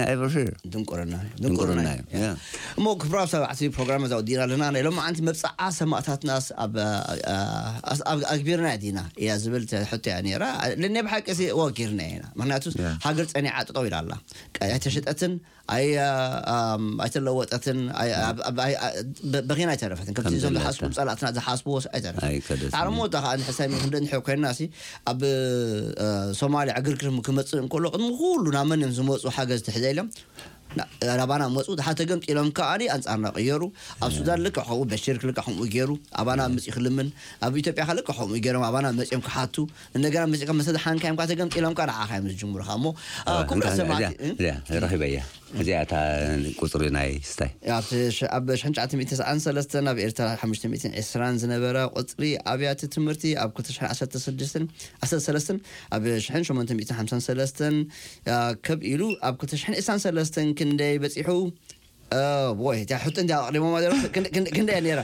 ኤቨርሽር ድንቁርና ድንቁርና እዩ ያ። እሞ ክብራብ ሰባዕቲ ፕሮግራም እዛ ወዲና ኣለና ናይ ሎም ዓንቲ መብፃዓ ሰማእታትናስ ኣብ ኣግቢርና ዲና እያ ዝብል ሕቶ እያ ነራ ለነ ብሓቂ ሲ ወጊርና ኢና ምክንያቱ ያ። ሃገር ፀኒዓ ጥጠው ኢላ ኣላ ኣይተሸጠትን ኣይ ኣም፣ ኣይተለወጠትን ኣይ- ኣብ- ኣብ- ኣይ- ኣ- በ- በኺና ኣይተረፈትን ከምቲ እዞም ከምዘለታ። ዝሓስቡ ፀላእትና ዝሓስብዎ ኣይተረፈ ኣይከደትን። ጣዕሞ ታ ከዓ ንሕሳብ ክንደ ንሕዮ ኮይና ሲ ኣብ አ፣ ሶማልያ ዕግርግር ክመፅእ እንከሎ ቅድሚ ኩሉ ናብ መን እዮም ዝመፁ ሓገዝ ትሕዘ ኢሎም ና- ናባና መፁ ድሓተ ገምፂሎም ከዓኒ ኣንፃርና ቀየሩ ኣብ ሱዳን ልክዕ ከምኡ በሽር ክልክዕ ከምኡ ገይሩ ኣባና መፅኡ ክልምን ኣብ ኢትዮጵያ ከ ልክዕ ከምኡ ገይሮም ኣባና መፅኦም ክሓቱ እንደገና መፅካ መሰድሓንካ እዮም ካ ተገምፂሎም ካ ንዓኻ እዮም ዝጅምሩካ እሞ አ፣ ኩምራ ሰማዕቲ እ? ረኺበ እያ እዚኣ እታ ቁፅሪ ናይ ስታይ ኣብቲ ሽ- ኣብ 1993 ኣብ ኤርትራ 520 ዝነበረ ቁፅሪ ኣብያተ ትምህርቲ ኣብ 2016 ኣብ 1853 ከብ ኢሉ ኣብ 2023 ክንደይ በፂሑ ወይ እታ ሕቶ እንዲ ኣቕሪቦማ ክንደይ ነራ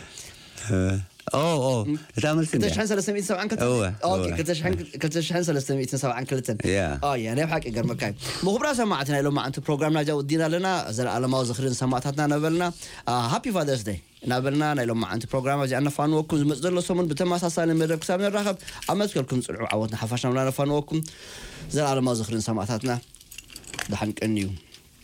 እታ መልሲ እንድያ? 2372 እወ፣ ኦኬ፣ እወ። 2372 ያ። ያ ናይ ሓቂ ገርመካ እዩ ምኽብራ ሰማዕቲ ናይ ሎም ዓንቲ ፕሮግራምና ጃ ወዲና ኣለና ዘለኣለማዊ ዝኽርን ሰማዕታትና ነበልና ሃፒ ፋደርስ ደይ እናበልና ናይ ሎም ዓንቲ ፕሮግራም እዚኣ ነፋንወኩም ዝመፅ ዘሎ ሰሙን ብተመሳሳሊ መደብ ክሳብ ንራኸብ ኣብ መትከልኩም ፅልዑ ዓወትና ሓፋሽና ብላ ነፋንወኩም ዘለኣለማዊ ዝኽርን ሰማዕታትና ድሓንቀን እዩ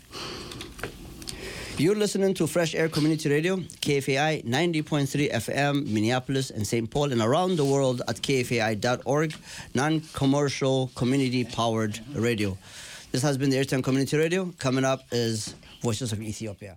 You're listening to Fresh Air Community Radio, KFAI 90.3 FM, Minneapolis and St. Paul, and around the world at kfai.org, non commercial community powered radio. This has been the Airtime Community Radio. Coming up is Voices of Ethiopia.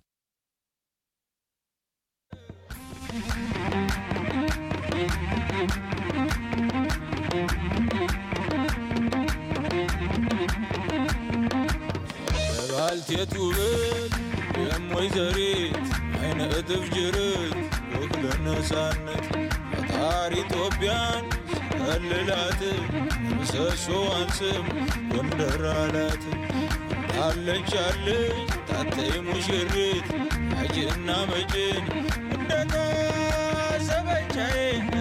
ባልቴት ውበት የም ወይዘሪት አይነ እጥፍ ጅርት ወክለ ነፃነት ፈጣሪ ኢትዮጵያን ከልላት ምሰሶዋን ስም ጎንደር አላት አለች አለች ታተይ ሙሽሪት አጅና መጭን እንደታሰበቻዬ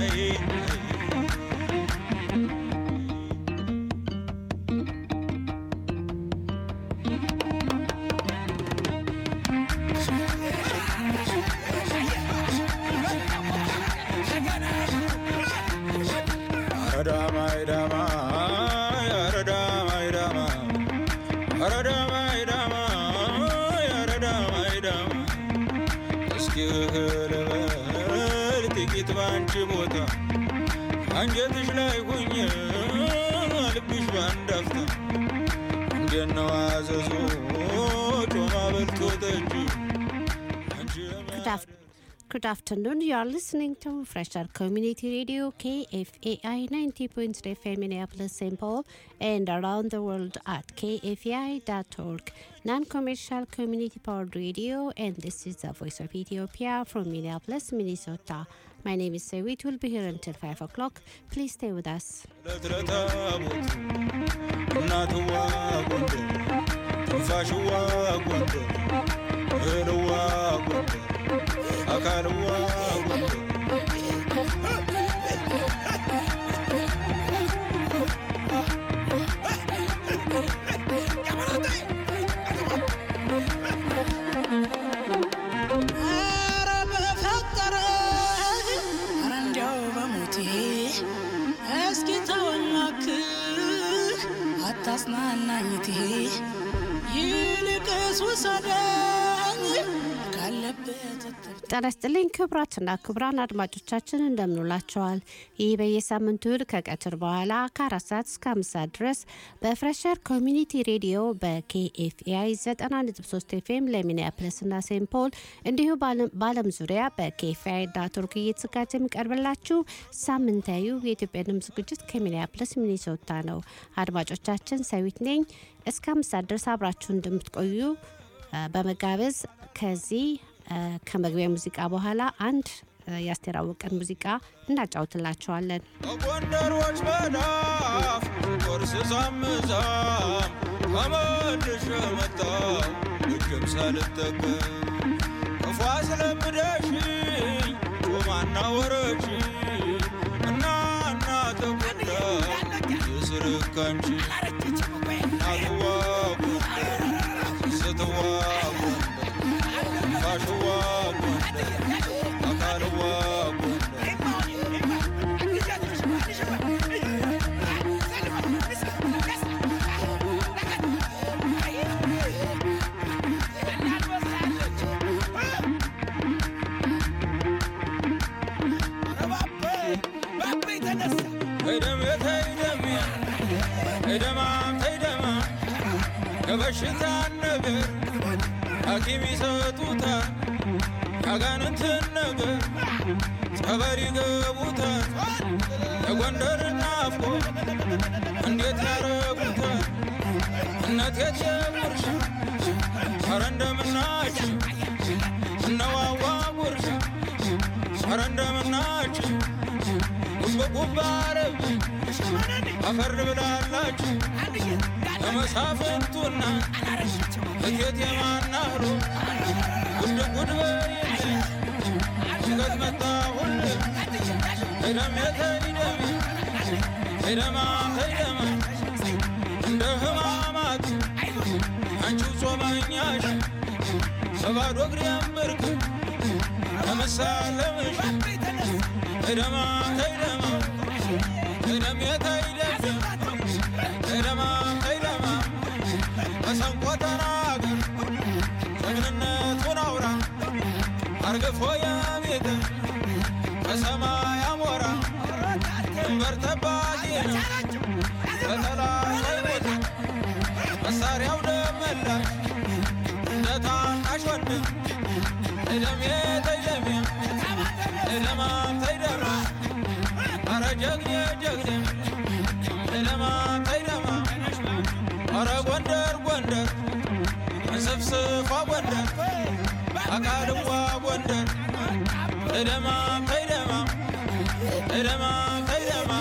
አንጀትሽ ላይ ሁኝ ልብሽ ባንዳፍታ እንደነው አዘዞ ጮማ በልቶ ጠጅ አንቺ Good, af- good afternoon. You are listening to Fresher Community Radio KFAI 90.3 FM Minneapolis, St. Paul, and around the world at kfai.org, non-commercial community powered radio. And this is the Voice of Ethiopia from Minneapolis, Minnesota. My name is Sewit. We'll be here until five o'clock. Please stay with us. ለትረታቦት እናትዋ ጎንደር ትንፋሽዋ ጎንደር እህልዋ ጎንደር አካልዋ ጎንደር ኧረ በፈጠረ ኧረ እንዲያው በሞቴ እስኪ ተወናክህ አታጽናናኝቴ ይልቅስ ውሰደኝ ካለበት እትብት ጤና ይስጥልኝ ክቡራትና ክቡራን አድማጮቻችን እንደምንውላቸዋል። ይህ በየሳምንቱ እሁድ ከቀትር በኋላ ከአራት ሰዓት እስከ አምስት ሰዓት ድረስ በፍሬሸር ኮሚኒቲ ሬዲዮ በኬኤፍኤአይ 90.3 ኤፍኤም ለሚኒያፕለስና ሴንት ፖል እንዲሁ በዓለም ዙሪያ በኬኤፍኤአይ ዳት ኦርግ እየተዘጋጀ የሚቀርብላችሁ ሳምንታዊ የኢትዮጵያ ድምፅ ዝግጅት ከሚኒያፕለስ ሚኒሶታ ነው። አድማጮቻችን ሰዊት ነኝ። እስከ አምስት ሰዓት ድረስ አብራችሁ እንደምትቆዩ አ፣ በመጋበዝ ከዚህ አ፣ ከመግቢያ ሙዚቃ በኋላ አንድ አ፣ የአስቴር አወቀን ሙዚቃ እናጫውትላቸዋለን። በጎንደሮች መዳፍ ቁርስ ሳምዛም ከመልሽ መጣው እጅም ሳልጠቀም ክፉ አስለምደሽኝ ጮማና ወረች እና እና ተጎዳ የስርካንቺ እናትዋ ጎንደር ስትዋ አካልዋ ጎንደር ፋሽዋ ጎንደር አካልዋ ጎንደር ተይደም ተይደም ተይደማ ተይደማ ከበሽታ ነገር ሐኪም ይሰጡታል ያጋንንትን ነገር ጸበል ይገቡታል የጎንደር ናፍቆ እንዴት ያረጉታል እነት የትየጉርሻ ኧረ እንደምናችሁ እነዋዋ ጉርሻ ኧረ እንደምናችሁ ጉብጉብ አረብ አፈር ብላላችሁ ለመሳፍንቱና እቴት የማናህሮ ጉድ ጉድ በይልኝ ሽገት መጣሁል ሄደም የተይደም ሄደማ ሄደማ እንደ ህማማት አንቺው ጾመኛሽ በባዶ እግር ያምርክ ለመሳለምሽ ሄደማ ሄደማ ሄደም የተይደም ሄደማ ሄደማ መሰንቆ ተናገር ጀግንነቱን አውራ አርግፎ የቤት ከሰማይ አሞራ ድንበር ጠባቂ ነው በጠላት አይሞት መሳሪያው ደመላሽ እንደ ታናሽ ወንድም እደሜ ተይደሜ እደማ ተይደማ አረ ጀግኔ ጀግኔ እደማ ተይደማ አረ ጎንደር ጎንደር እንስፍስፏ ጎንደር አካልዋ ጎንደር እደማ ተይደማ እደማ ተይደማ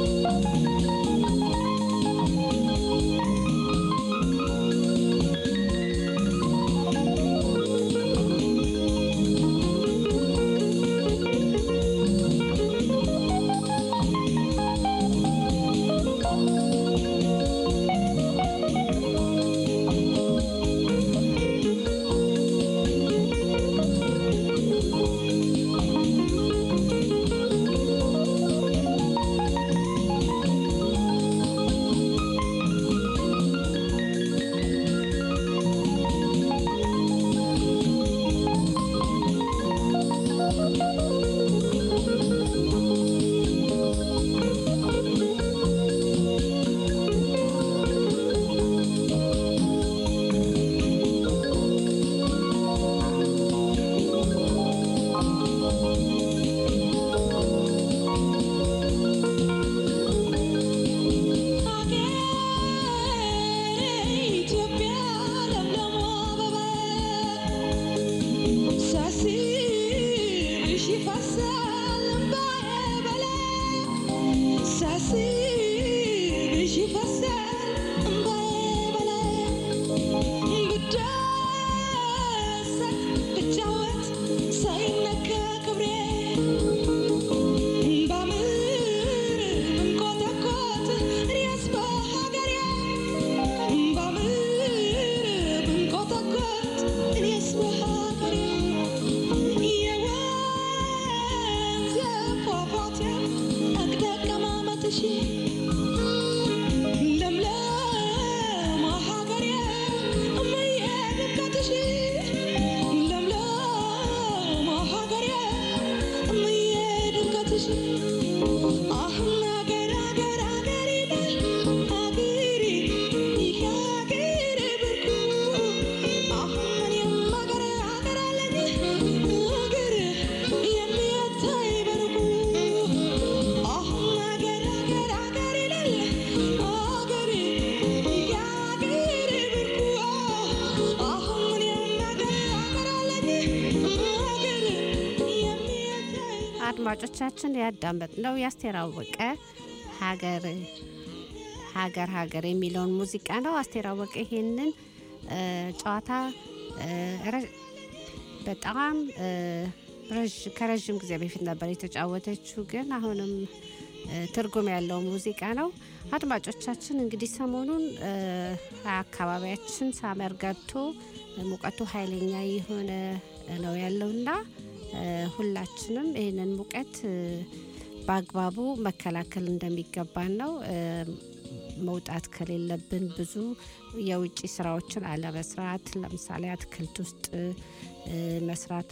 አድማጮቻችን ያዳመጥነው የአስቴር አወቀ ሀገር ሀገር ሀገር የሚለውን ሙዚቃ ነው። አስቴር አወቀ ይሄንን እ፣ ጨዋታ እ፣ ረ- በጣም እ፣ ረዥ- ከረዥም ጊዜ በፊት ነበር የተጫወተችው፣ ግን አሁንም እ፣ ትርጉም ያለው ሙዚቃ ነው። አድማጮቻችን እንግዲህ ሰሞኑን እ፣ አካባቢያችን ሳመር ገብቶ ሙቀቱ ኃይለኛ የሆነ ነው ያለውና እ፣ ሁላችንም ይህንን ሙቀት እ፣ በአግባቡ መከላከል እንደሚገባን ነው። እ፣ መውጣት ከሌለብን ብዙ የውጭ ስራዎችን አለመስራት፣ ለምሳሌ አትክልት ውስጥ እ፣ መስራት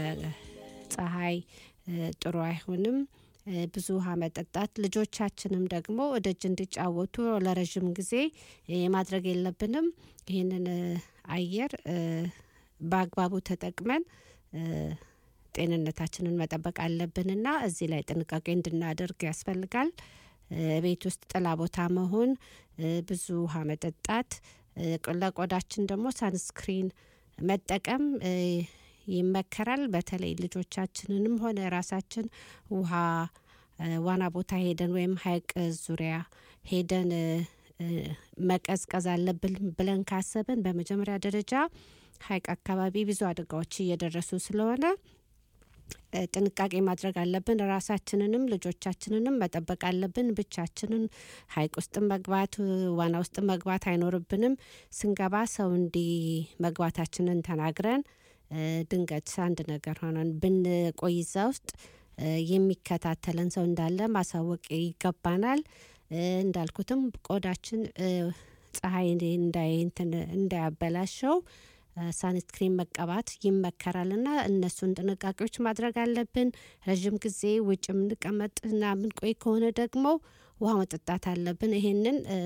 በፀሐይ እ፣ ጥሩ አይሆንም። እ፣ ብዙ ውሃ መጠጣት፣ ልጆቻችንም ደግሞ ደጅ እንዲጫወቱ ለረዥም ጊዜ እ፣ ማድረግ የለብንም። ይህንን እ፣ አየር እ፣ በአግባቡ ተጠቅመን እ፣ ጤንነታችንን መጠበቅ አለብንና እዚህ ላይ ጥንቃቄ እንድናደርግ ያስፈልጋል። እ፣ ቤት ውስጥ ጥላ ቦታ መሆን፣ እ፣ ብዙ ውሃ መጠጣት፣ እ፣ ለቆዳችን ደግሞ ሳንስክሪን መጠቀም እ፣ ይመከራል። በተለይ ልጆቻችንንም ሆነ ራሳችን ውሃ እ፣ ዋና ቦታ ሄደን ወይም ሐይቅ ዙሪያ ሄደን እ፣ እ፣ መቀዝቀዝ አለብን ብለን ካሰብን በመጀመሪያ ደረጃ ሐይቅ አካባቢ ብዙ አደጋዎች እየደረሱ ስለሆነ እ፣ ጥንቃቄ ማድረግ አለብን። ራሳችንንም ልጆቻችንንም መጠበቅ አለብን። ብቻችንን ሐይቅ ውስጥ መግባት እ፣ ዋና ውስጥ መግባት አይኖርብንም። ስንገባ ሰው እንዲ መግባታችንን ተናግረን እ፣ ድንገት አንድ ነገር ሆነን ብንቆይ እዛ ውስጥ እ፣ የሚከታተለን ሰው እንዳለ ማሳወቅ ይገባናል። እ፣ እንዳልኩትም ቆዳችን እ፣ ፀሐይ እንዳይ እንትን እንዳያበላሸው ሳንስክሪን መቀባት ይመከራል እና እነሱን ጥንቃቄዎች ማድረግ አለብን። ረዥም ጊዜ ውጭ የምንቀመጥና የምንቆይ ከሆነ ደግሞ ውሃ መጠጣት አለብን። ይሄንን እ፣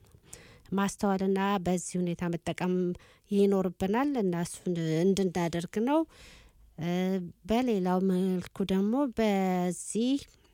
ማስተዋልና በዚህ ሁኔታ መጠቀም ይኖርብናል እና እሱን እንድናደርግ ነው። እ፣ በሌላው መልኩ ደግሞ በዚህ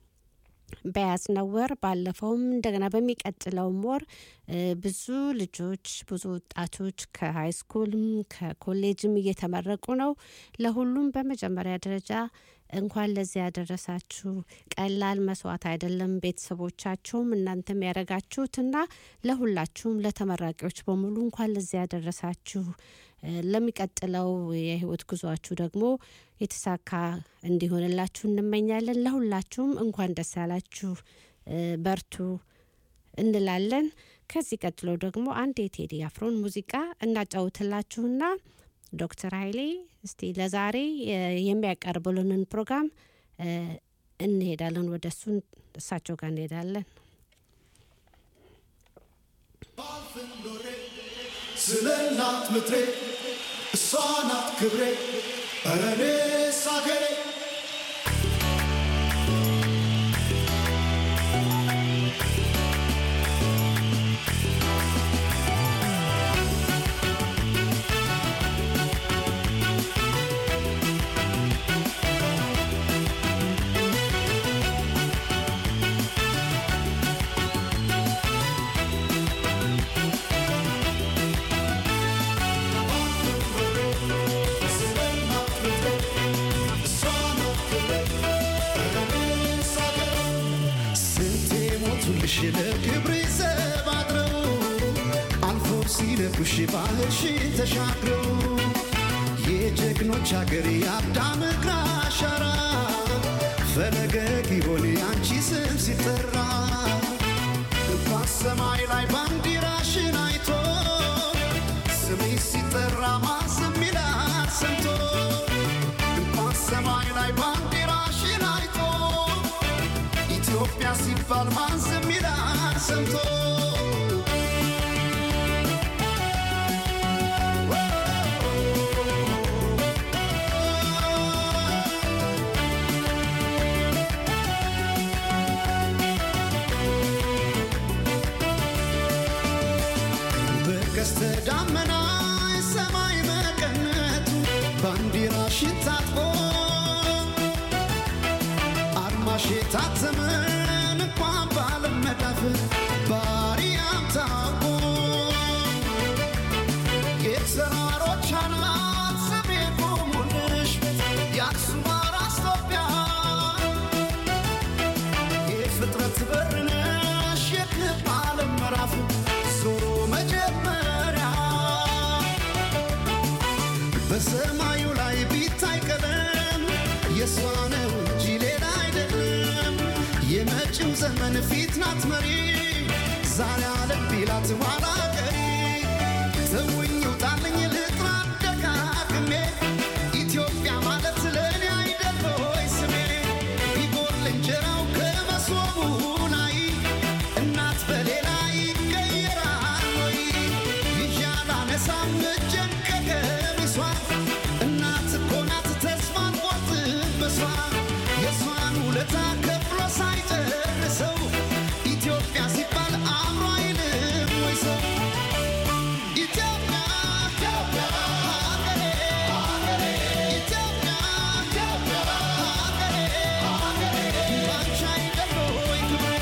በያዝነው ወር ባለፈውም እንደገና በሚቀጥለውም ወር እ፣ ብዙ ልጆች ብዙ ወጣቶች ከሀይ ስኩልም ከኮሌጅም እየተመረቁ ነው። ለሁሉም በመጀመሪያ ደረጃ እንኳን ለዚህ ያደረሳችሁ። ቀላል መስዋዕት አይደለም። ቤተሰቦቻችሁም እናንተም ያደረጋችሁትና ለሁላችሁም ለተመራቂዎች በሙሉ እንኳን ለዚህ ያደረሳችሁ። እ፣ ለሚቀጥለው የህይወት ጉዟችሁ ደግሞ የተሳካ እንዲሆንላችሁ እንመኛለን። ለሁላችሁም እንኳን ደስ ያላችሁ፣ እ፣ በርቱ እንላለን። ከዚህ ቀጥሎ ደግሞ አንድ የቴዲ አፍሮን ሙዚቃ እናጫውትላችሁና ዶክተር ኃይሌ እስቲ ለዛሬ እ፣ የሚያቀርቡልንን ፕሮግራም እ፣ እንሄዳለን። ወደ እሱ እሳቸው ጋር እንሄዳለን። ስለ እናት ምድሬ እሷ ናት ክብሬ ኧረ እኔስ አገሬ ስለ እናት ምድሬ እሷ ናት ክብሬ ኧረ እኔስ አገሬ ስንቴ ሞቱልሽ ለክብሬ ዘብ አድረው አልፎ ሲለኩሽ ባህርሽን ተሻግረው የጀግኖች አገር የአዳም እግር አሻራ ፈለገ ጊዮን አንቺ ስም ሲጠራ እንኳን ሰማይ ላይ ባንዲራሽን አይቶ ስምሽ ሲጠራ ማን ዝም ይላል ሰምቶ እንኳን ሰማይ ላይ ባንዲራሽን አይቶ ኢትዮጵያ ሲባል ማን ዝም ይላል ሰምቶ በቀስተ ደመና ሰማይ መቀነቱ ባንዲራሽን ታጥቆ አርማሽ የታተመን እንኳን ባለመዳፍ ባሪያም ታውቆ የተራሮች አናት ስሜ ቆሙልሽ የአክሱም አራስ ኢትዮጵያ የፍጥረት በር ነሽ የክብ ዓለም ምዕራፍ ዞሮ መጀመሪያ በሰማዩ ላይ ቢታይ ቀለም የእሷ ነው እንጂ ሌላ አይደለም። የመጪው ዘመን ፊት ናት መሪ ዛሬ አለም ቢላት ኋላ ቀሪ ተውኝ ውጣልኝ ልጥራ ደጋግሜ ኢትዮጵያ ማለት ለእኔ አይደል ሆይ ስሜ ቢጎል እንጀራው ከመሶቡ ላይ እናት በሌላ ይቀየራል ወይ ይዣል አነሳም እጄን ከቀሚሷ እናት እኮ ናት ተስፋን ቆርጥበሷ የእሷን ውለታ ከፍሎ ሳይጨርሰው ኢትዮጵያ ሲባል አእምሮ አይልም ወይ ሰው ኢትዮጵያ ኢትዮጵያ ሀገሬ ሀገሬ ኢትዮጵያ ኢትዮጵያ ሀገሬ ሀገሬ ባንቺ አይደል ወይ ክብሬ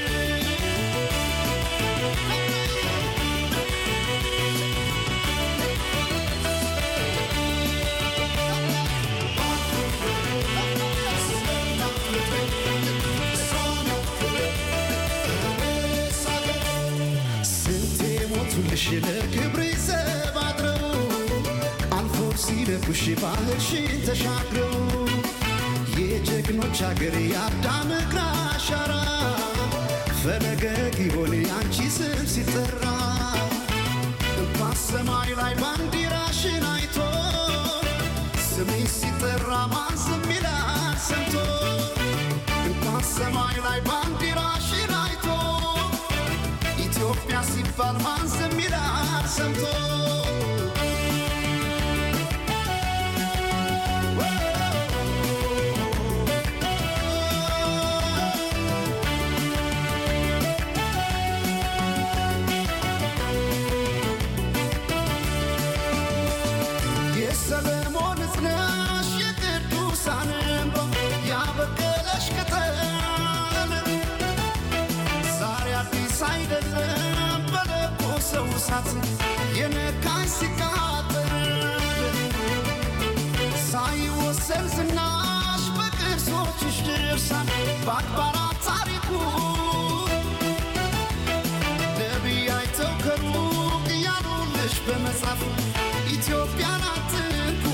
ስንቴ ሞቱልሽ ለክብሬ ዘብ አድረው አልፎ ሲለኩሽ ባህርሽን ተሻግረው የጀግኖች አገር የአዳም እግር አሻራ ፈለገ ጊዮን አንቺ ስም ሲጠራ እንኳን ሰማይ ላይ ባንዲራሽን አይቶ ስምሽ ሲጠራ ማን ዝም ይላል ሰምቶ እንኳን ሰማይ ላይ ባንዲራሽን አይቶ ኢትዮጵያ ሲባል ማን ዝም ይላል ሰምቶ የሰለሞን እዝነሽ የቅዱሳን እንባ ያበቀለሽ ቅጠል ዛሬ አዲስ አይደለም በለኮሰው እሳት የነካኝ ሲቃጠል ሳይወሰን ዝናሽ በቅ ቅዱሳን በአድባራት ታሪኩ ነቢይ አይተው ከሩቅ እያሉልሽ በመጻፍ ኢትዮጵያን አትንኩ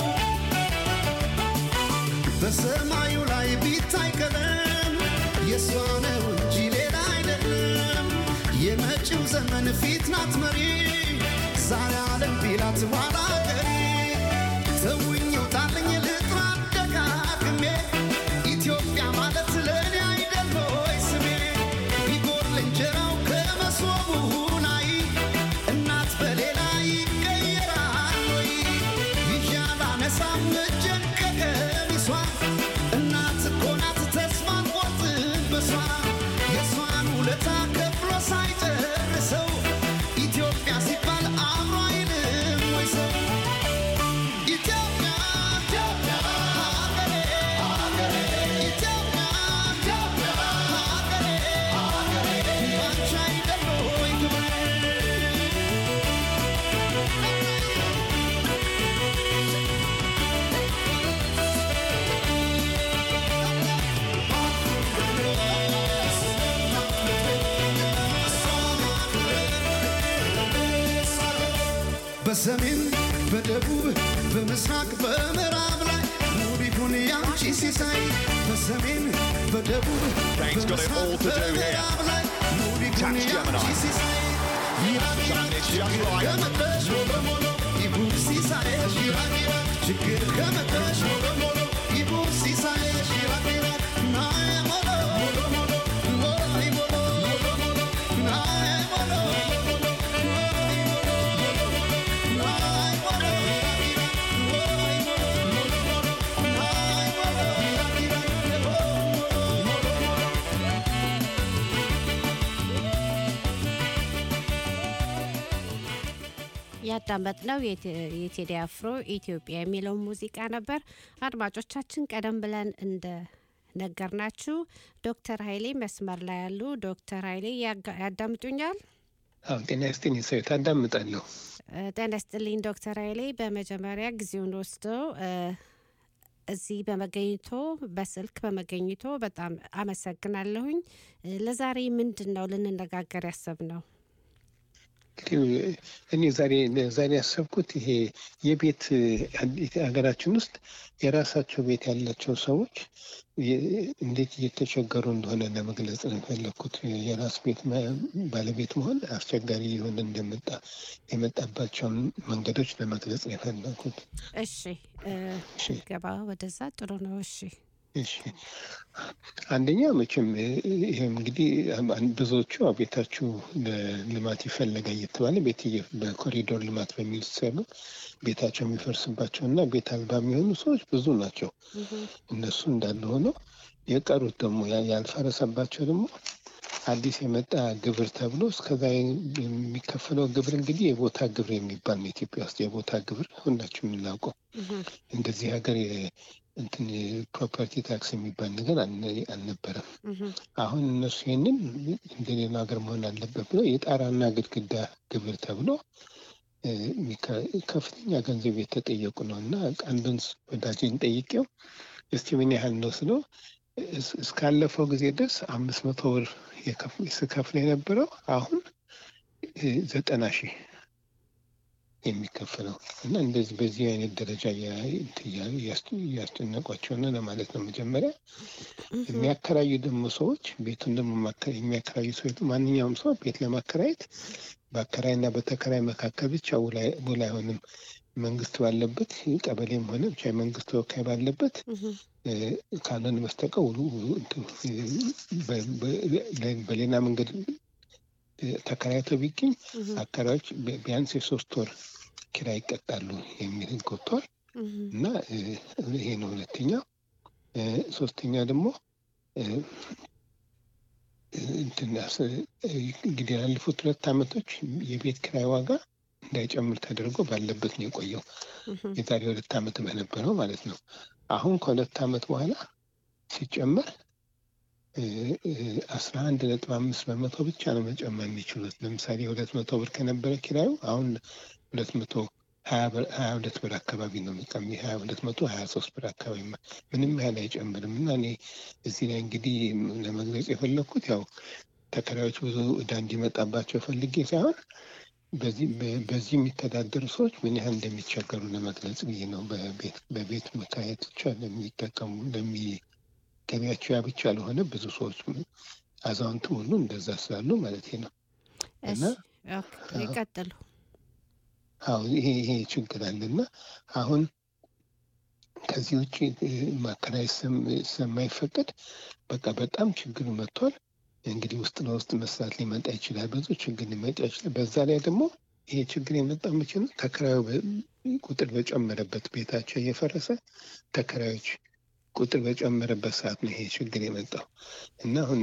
በሰማዩ ላይ ቢታይ ቀለም የእሷ ነው እንጂ ሌላ አይደለም። የመጪው ዘመን ፊት ናት መሪ ዛሬ ዓለም ቢላት ኋላ ቀሪ ተውኝ ውጣልኝ ልጥራ ደጋግሜ ኢትዮጵያ ማለት ለእኔ አይደል ሆይ ስሜ ቢጎል እንጀራው ከመሶቡ ላይ እናት በሌላ ይቀየራል ወይ ይዣላ ነሳም እጄን ከቀሚሷ እናት እኮ ናት ተስፋን ቆርጥበሷ የእሷን ውለታ ከፍሎ ሳይጨርሰው ኢትዮጵያ ሲባል አብሮ አይልም ወይ ሰው ኢትዮጵያ ኢትዮጵያ ሀገሬ ሀገሬ ኢትዮጵያ ኢትዮጵያ ሀገሬ ሀገሬ ባንቺ አይደል ወይ ክብሬ በሰሜን በደቡብ በምስራቅ በምዕራብ ላይ ውብ ይሁን ያንቺ ሲሳይ በሰሜን በደቡብ Dane's got it all to do here. በምዕራብ ላይ ውብ ይሁን Tax ያንቺ Gemini. ሲሳይ ይራቅ ይራቅ It's young lion. ከመጣሽ በሞሎ ይሁን ሲሳይሽ ይራቅ ይራቅ ችግር ከመጣሽ በሞሎ ይሁን ሲሳይሽ ይራቅ ይራቅ ናዬ ሞሎ ሞሎ ሞሎ ሞሎ ሞሎ ሞሎ ሞሎ ናዬ ሞሎ ሞሎ ያዳመጥነው የቴ- የቴዲ አፍሮ ኢትዮጵያ የሚለውን ሙዚቃ ነበር። አድማጮቻችን ቀደም ብለን እንደ ነገርናችሁ ዶክተር ኃይሌ መስመር ላይ ያሉ ዶክተር ኃይሌ ያጋ- ያዳምጡኛል? አዎ ጤና ይስጥልኝ ሰው ታዳምጣለሁ። እ፣ ጤና ይስጥልኝ ዶክተር ኃይሌ በመጀመሪያ ጊዜውን ወስደው እ፣ እዚህ በመገኘቶ በስልክ በመገኘቶ በጣም አመሰግናለሁኝ። እ፣ ለዛሬ ምንድን ነው ልንነጋገር ያሰብነው? እንግዲህ እኔ ዛሬ ዛሬ ያሰብኩት ይሄ የቤት ሀገራችን ውስጥ የራሳቸው ቤት ያላቸው ሰዎች የ- እንዴት እየተቸገሩ እንደሆነ ለመግለጽ ነው የፈለግኩት። የራስ ቤት መ- ባለቤት መሆን አስቸጋሪ የሆነ እንደመጣ የመጣባቸውን መንገዶች ለመግለጽ ነው የፈለግኩት። እሺ እ፣ እሺ። ገባ ወደዛ ጥሩ ነው። እሺ እሺ አንደኛ መቼም ይሄ እንግዲህ አን- ብዙዎቹ ያው ቤታችሁ ለልማት ይፈለጋል እየተባለ ቤት እየ- በኮሪዶር ልማት በሚል ሲሰሩ ቤታቸው የሚፈርስባቸው እና ቤት አልባ የሚሆኑ ሰዎች ብዙ ናቸው። እነሱ እንዳለ ሆነው የቀሩት ደግሞ ያ- ያልፈረሰባቸው ደግሞ አዲስ የመጣ ግብር ተብሎ እስከዛ የሚከፈለው ግብር እንግዲህ የቦታ ግብር የሚባል ነው። ኢትዮጵያ ውስጥ የቦታ ግብር ሁላችሁ የምናውቀው እንደዚህ ሀገር የ- እንትን ፕሮፐርቲ ታክስ የሚባል ነገር አልነ- አልነበረም። አሁን እነሱ ይህንን እንደሌላ ሀገር መሆን አለበት ብሎ የጣራና ግድግዳ ግብር ተብሎ እ፣ የሚከ- ከፍተኛ ገንዘብ የተጠየቁ ነው እና አንዱን ወዳጅን ጠይቄው እስቲ ምን ያህል ነው ስለው እስ- እስካለፈው ጊዜ ድረስ አምስት መቶ ብር የከፍ- ስከፍል የነበረው አሁን እ፣ ዘጠና ሺህ የሚከፈለው እና እንደዚህ በዚህ አይነት ደረጃ እያ- እንትን እያሉ እያስ- እያስጨነቋቸው ነው ለማለት ነው። መጀመሪያ የሚያከራዩ ደግሞ ሰዎች ቤቱን ደግሞ ማከ- የሚያከራዩ ሰዎች ማንኛውም ሰው ቤት ለማከራየት በአከራይና በተከራይ መካከል ብቻ ውል አይ- ውል አይሆንም። መንግስት ባለበት ቀበሌም ሆነ ብቻ የመንግስት ተወካይ ባለበት እ፣ ካልሆነ በስተቀር ውሉ ውሉ እንትን እ፣ በ- በ- ለ- በሌላ መንገድ እ፣ ተከራይቶ ቢገኝ አከራዮች ቢ- ቢያንስ የሶስት ወር ኪራይ ይቀጣሉ የሚል ህግ ወጥቷል እና እ፣ ይሄ ነው ሁለተኛው። እ፣ ሶስተኛ ደግሞ እ፣ እ፣ እንትን አስ- እ፣ እንግዲህ ያለፉት ሁለት ዓመቶች የቤት ኪራይ ዋጋ እንዳይጨምር ተደርጎ ባለበት ነው የቆየው። የዛሬ ሁለት ዓመት በነበረው ማለት ነው። አሁን ከሁለት ዓመት በኋላ ሲጨመር አስራ አንድ ነጥብ አምስት በመቶ ብቻ ነው መጨመር የሚችሉት። ለምሳሌ ሁለት መቶ ብር ከነበረ ኪራዩ አሁን ሁለት መቶ ሀያ ብር- ሀያ ሁለት ብር አካባቢ ነው የሚቀም ሀያ ሁለት መቶ ሀያ ሶስት ብር አካባቢ ማ- ምንም ያህል አይጨምርም እና እኔ እዚህ ላይ እንግዲህ ለመግለጽ የፈለግኩት ያው ተከራዮች ብዙ እዳ እንዲመጣባቸው ፈልጌ ሳይሆን በዚህ በ- በዚህ የሚተዳደሩ ሰዎች ምን ያህል እንደሚቸገሩ ለመግለጽ ብዬ ነው። በቤት በቤት መከራየት ብቻ ለሚጠቀሙ ለሚ ገቢያቸው ያ ብቻ ለሆነ ብዙ ሰዎች አዛውንት ሁሉ እንደዛ ስላሉ ማለት ነው። እና እሺ፣ ኦኬ፣ ይቀጥሉ። አሁን ይሄ ይሄ ችግር አለና አሁን ከዚህ ውጭ እ፣ ማከራየት ስም- ስለማይፈቀድ በቃ በጣም ችግር መጥቷል። እንግዲህ ውስጥ ለውስጥ መስራት ሊመጣ ይችላል፣ ብዙ ችግር ሊመጣ ይችላል። በዛ ላይ ደግሞ ይሄ ችግር የመጣ መቼ ነው? ተከራዩ በ- ቁጥር በጨመረበት ቤታቸው እየፈረሰ ተከራዮች ቁጥር በጨመረበት ሰዓት ነው ይሄ ችግር የመጣው እና አሁን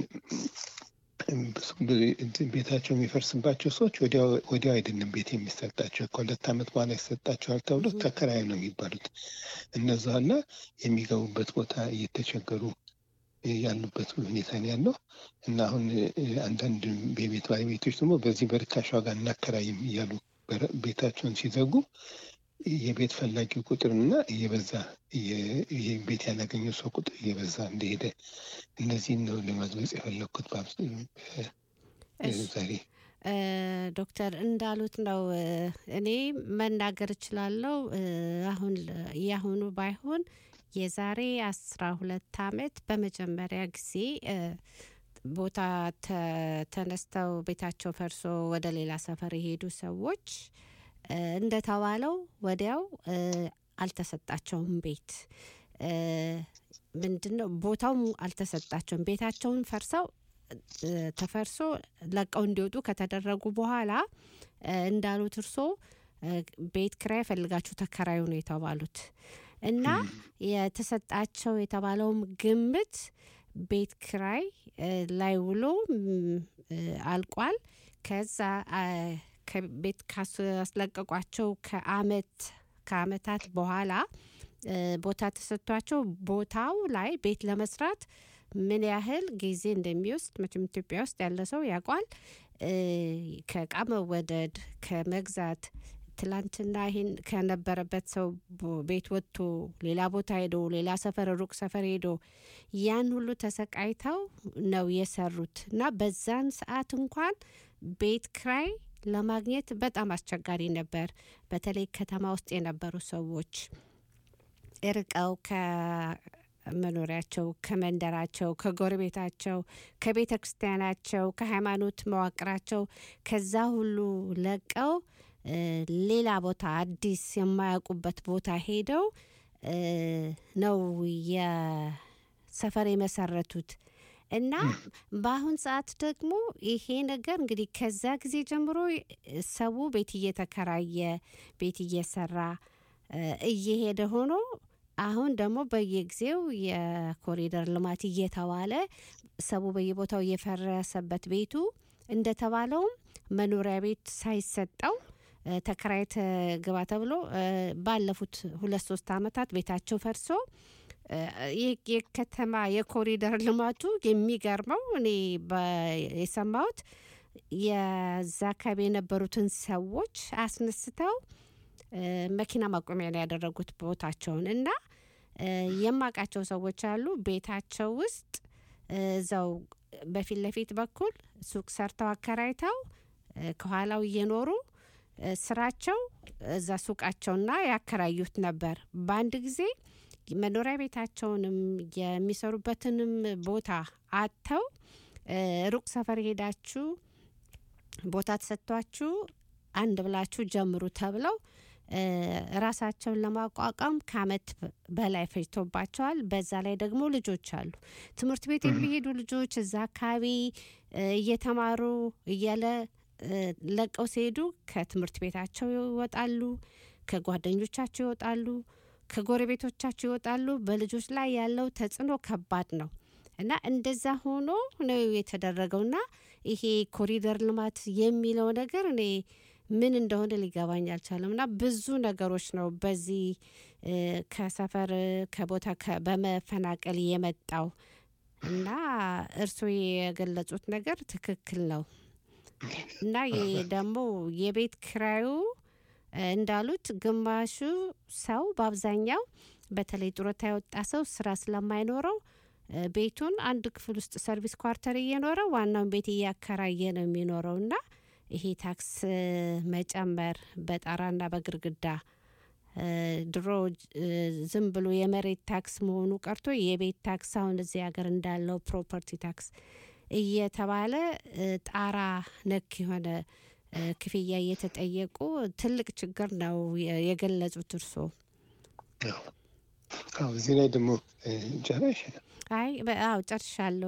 ብዙ ብዙ እንትን ቤታቸው የሚፈርስባቸው ሰዎች ወዲያው ወዲያው አይደለም ቤት የሚሰጣቸው ከሁለት ዓመት በኋላ ይሰጣቸዋል ተብሎ ተከራይ ነው የሚባሉት እነዛና የሚገቡበት ቦታ እየተቸገሩ ያሉበት ሁኔታ ነው ያለው እና አሁን እ፣ አንዳንድ የቤት ባለቤቶች ደግሞ በዚህ በርካሽ ዋጋ እናከራይም እያሉ በር- ቤታቸውን ሲዘጉ የቤት ፈላጊው ቁጥርና እየበዛ እየ- ይሄ ቤት ያላገኘው ሰው ቁጥር እየበዛ እንደሄደ እነዚህን ነው ለመግለጽ የፈለግኩት በአብስ- በ- እሺ። ዛሬ እ፣ ዶክተር እንዳሉት ነው። እ፣ እኔ መናገር እችላለሁ። እ፣ አሁን ለ- የአሁኑ ባይሆን የዛሬ አስራ ሁለት አመት በመጀመሪያ ጊዜ እ፣ ቦታ ተ- ተነስተው ቤታቸው ፈርሶ ወደ ሌላ ሰፈር የሄዱ ሰዎች እ፣ እንደተባለው ወዲያው እ፣ አልተሰጣቸውም ቤት እ፣ ምንድነው ቦታው አልተሰጣቸውም። ቤታቸውን ፈርሰው እ፣ ተፈርሶ ለቀው እንዲወጡ ከተደረጉ በኋላ እ፣ እንዳሉት እርሶ እ፣ ቤት ክራይ ፈልጋችሁ ተከራዩ ነው የተባሉት እና የተሰጣቸው የተባለውም ግምት ቤት ክራይ እ፣ ላይ ውሎ ም፣ እ፣ አልቋል። ከዛ አ፣ ከቤት ካስለቀቋቸው ከአመት ከአመታት በኋላ እ፣ ቦታ ተሰጥቷቸው ቦታው ላይ ቤት ለመስራት ምን ያህል ጊዜ እንደሚወስድ መቼም ኢትዮጵያ ውስጥ ያለ ሰው ያውቋል። እ፣ ከእቃ መወደድ ከመግዛት ትላንትና ይህን ከነበረበት ሰው ቦ- ቤት ወጥቶ ሌላ ቦታ ሄዶ ሌላ ሰፈር ሩቅ ሰፈር ሄዶ ያን ሁሉ ተሰቃይተው ነው የሰሩት እና በዛን ሰዓት እንኳን ቤት ክራይ ለማግኘት በጣም አስቸጋሪ ነበር። በተለይ ከተማ ውስጥ የነበሩ ሰዎች እርቀው ከመኖሪያቸው፣ ከመንደራቸው፣ ከጎረቤታቸው፣ ከቤተ ክርስቲያናቸው፣ ከሃይማኖት መዋቅራቸው ከዛ ሁሉ ለቀው እ፣ ሌላ ቦታ አዲስ የማያውቁበት ቦታ ሄደው እ፣ ነው የሰፈር የመሰረቱት እና በአሁን ሰዓት ደግሞ ይሄ ነገር እንግዲህ ከዛ ጊዜ ጀምሮ ሰው ቤት እየተከራየ ቤት እየሰራ እ፣ እየሄደ ሆኖ አሁን ደግሞ በየጊዜው የኮሪደር ልማት እየተባለ ሰው በየቦታው እየፈረሰበት ቤቱ እንደተባለውም መኖሪያ ቤት ሳይሰጠው እ፣ ተከራይተ ግባ ተብሎ እ፣ ባለፉት ሁለት ሶስት አመታት ቤታቸው ፈርሶ እ፣ ይህ የከተማ የኮሪደር ልማቱ የሚገርመው እኔ በ- የሰማሁት የዛ አካባቢ የነበሩትን ሰዎች አስነስተው እ፣ መኪና ማቆሚያ ነው ያደረጉት ቦታቸውን እና እ፣ የማውቃቸው ሰዎች አሉ ቤታቸው ውስጥ እ፣ እዛው በፊት ለፊት በኩል ሱቅ ሰርተው አከራይተው እ፣ ከኋላው እየኖሩ እ፣ ስራቸው እዛ ሱቃቸውና ያከራዩት ነበር። በአንድ ጊዜ መኖሪያ ቤታቸውንም የሚሰሩበትንም ቦታ አጥተው እ፣ ሩቅ ሰፈር ሄዳችሁ ቦታ ተሰጥቷችሁ አንድ ብላችሁ ጀምሩ ተብለው እ፣ ራሳቸውን ለማቋቋም ከአመት በላይ ፈጅቶባቸዋል። በዛ ላይ ደግሞ ልጆች አሉ። ትምህርት ቤት የሚሄዱ ልጆች እዛ አካባቢ እ፣ እየተማሩ እያለ እ፣ ለቀው ሲሄዱ ከትምህርት ቤታቸው ይወጣሉ፣ ከጓደኞቻቸው ይወጣሉ፣ ከጎረቤቶቻቸው ይወጣሉ። በልጆች ላይ ያለው ተጽዕኖ ከባድ ነው እና እንደዛ ሆኖ ነው የተደረገውና ይሄ ኮሪደር ልማት የሚለው ነገር እኔ ምን እንደሆነ ሊገባኝ አልቻለም። እና ብዙ ነገሮች ነው በዚህ እ፣ ከሰፈር ከቦታ ከ- በመፈናቀል የመጣው እና እርስዎ የገለጹት ነገር ትክክል ነው እና ይህ ደግሞ የቤት ክራዩ እ፣ እንዳሉት ግማሹ ሰው በአብዛኛው በተለይ ጡረታ የወጣ ሰው ስራ ስለማይኖረው እ፣ ቤቱን አንድ ክፍል ውስጥ ሰርቪስ ኳርተር እየኖረ ዋናውን ቤት እያከራየ ነው የሚኖረው እና ይሄ ታክስ እ፣ መጨመር በጣራና በግርግዳ እ፣ ድሮ እ፣ ዝም ብሎ የመሬት ታክስ መሆኑ ቀርቶ የቤት ታክስ አሁን እዚህ ሀገር እንዳለው ፕሮፐርቲ ታክስ እየተባለ እ፣ ጣራ ነክ የሆነ እ፣ ክፍያ እየተጠየቁ ትልቅ ችግር ነው የ- የገለጹት እርስዎ። አዎ አዎ፣ እዚህ ላይ ደግሞ እ፣ ጨረሽ አይ በ- አዎ ጨርሻለሁ።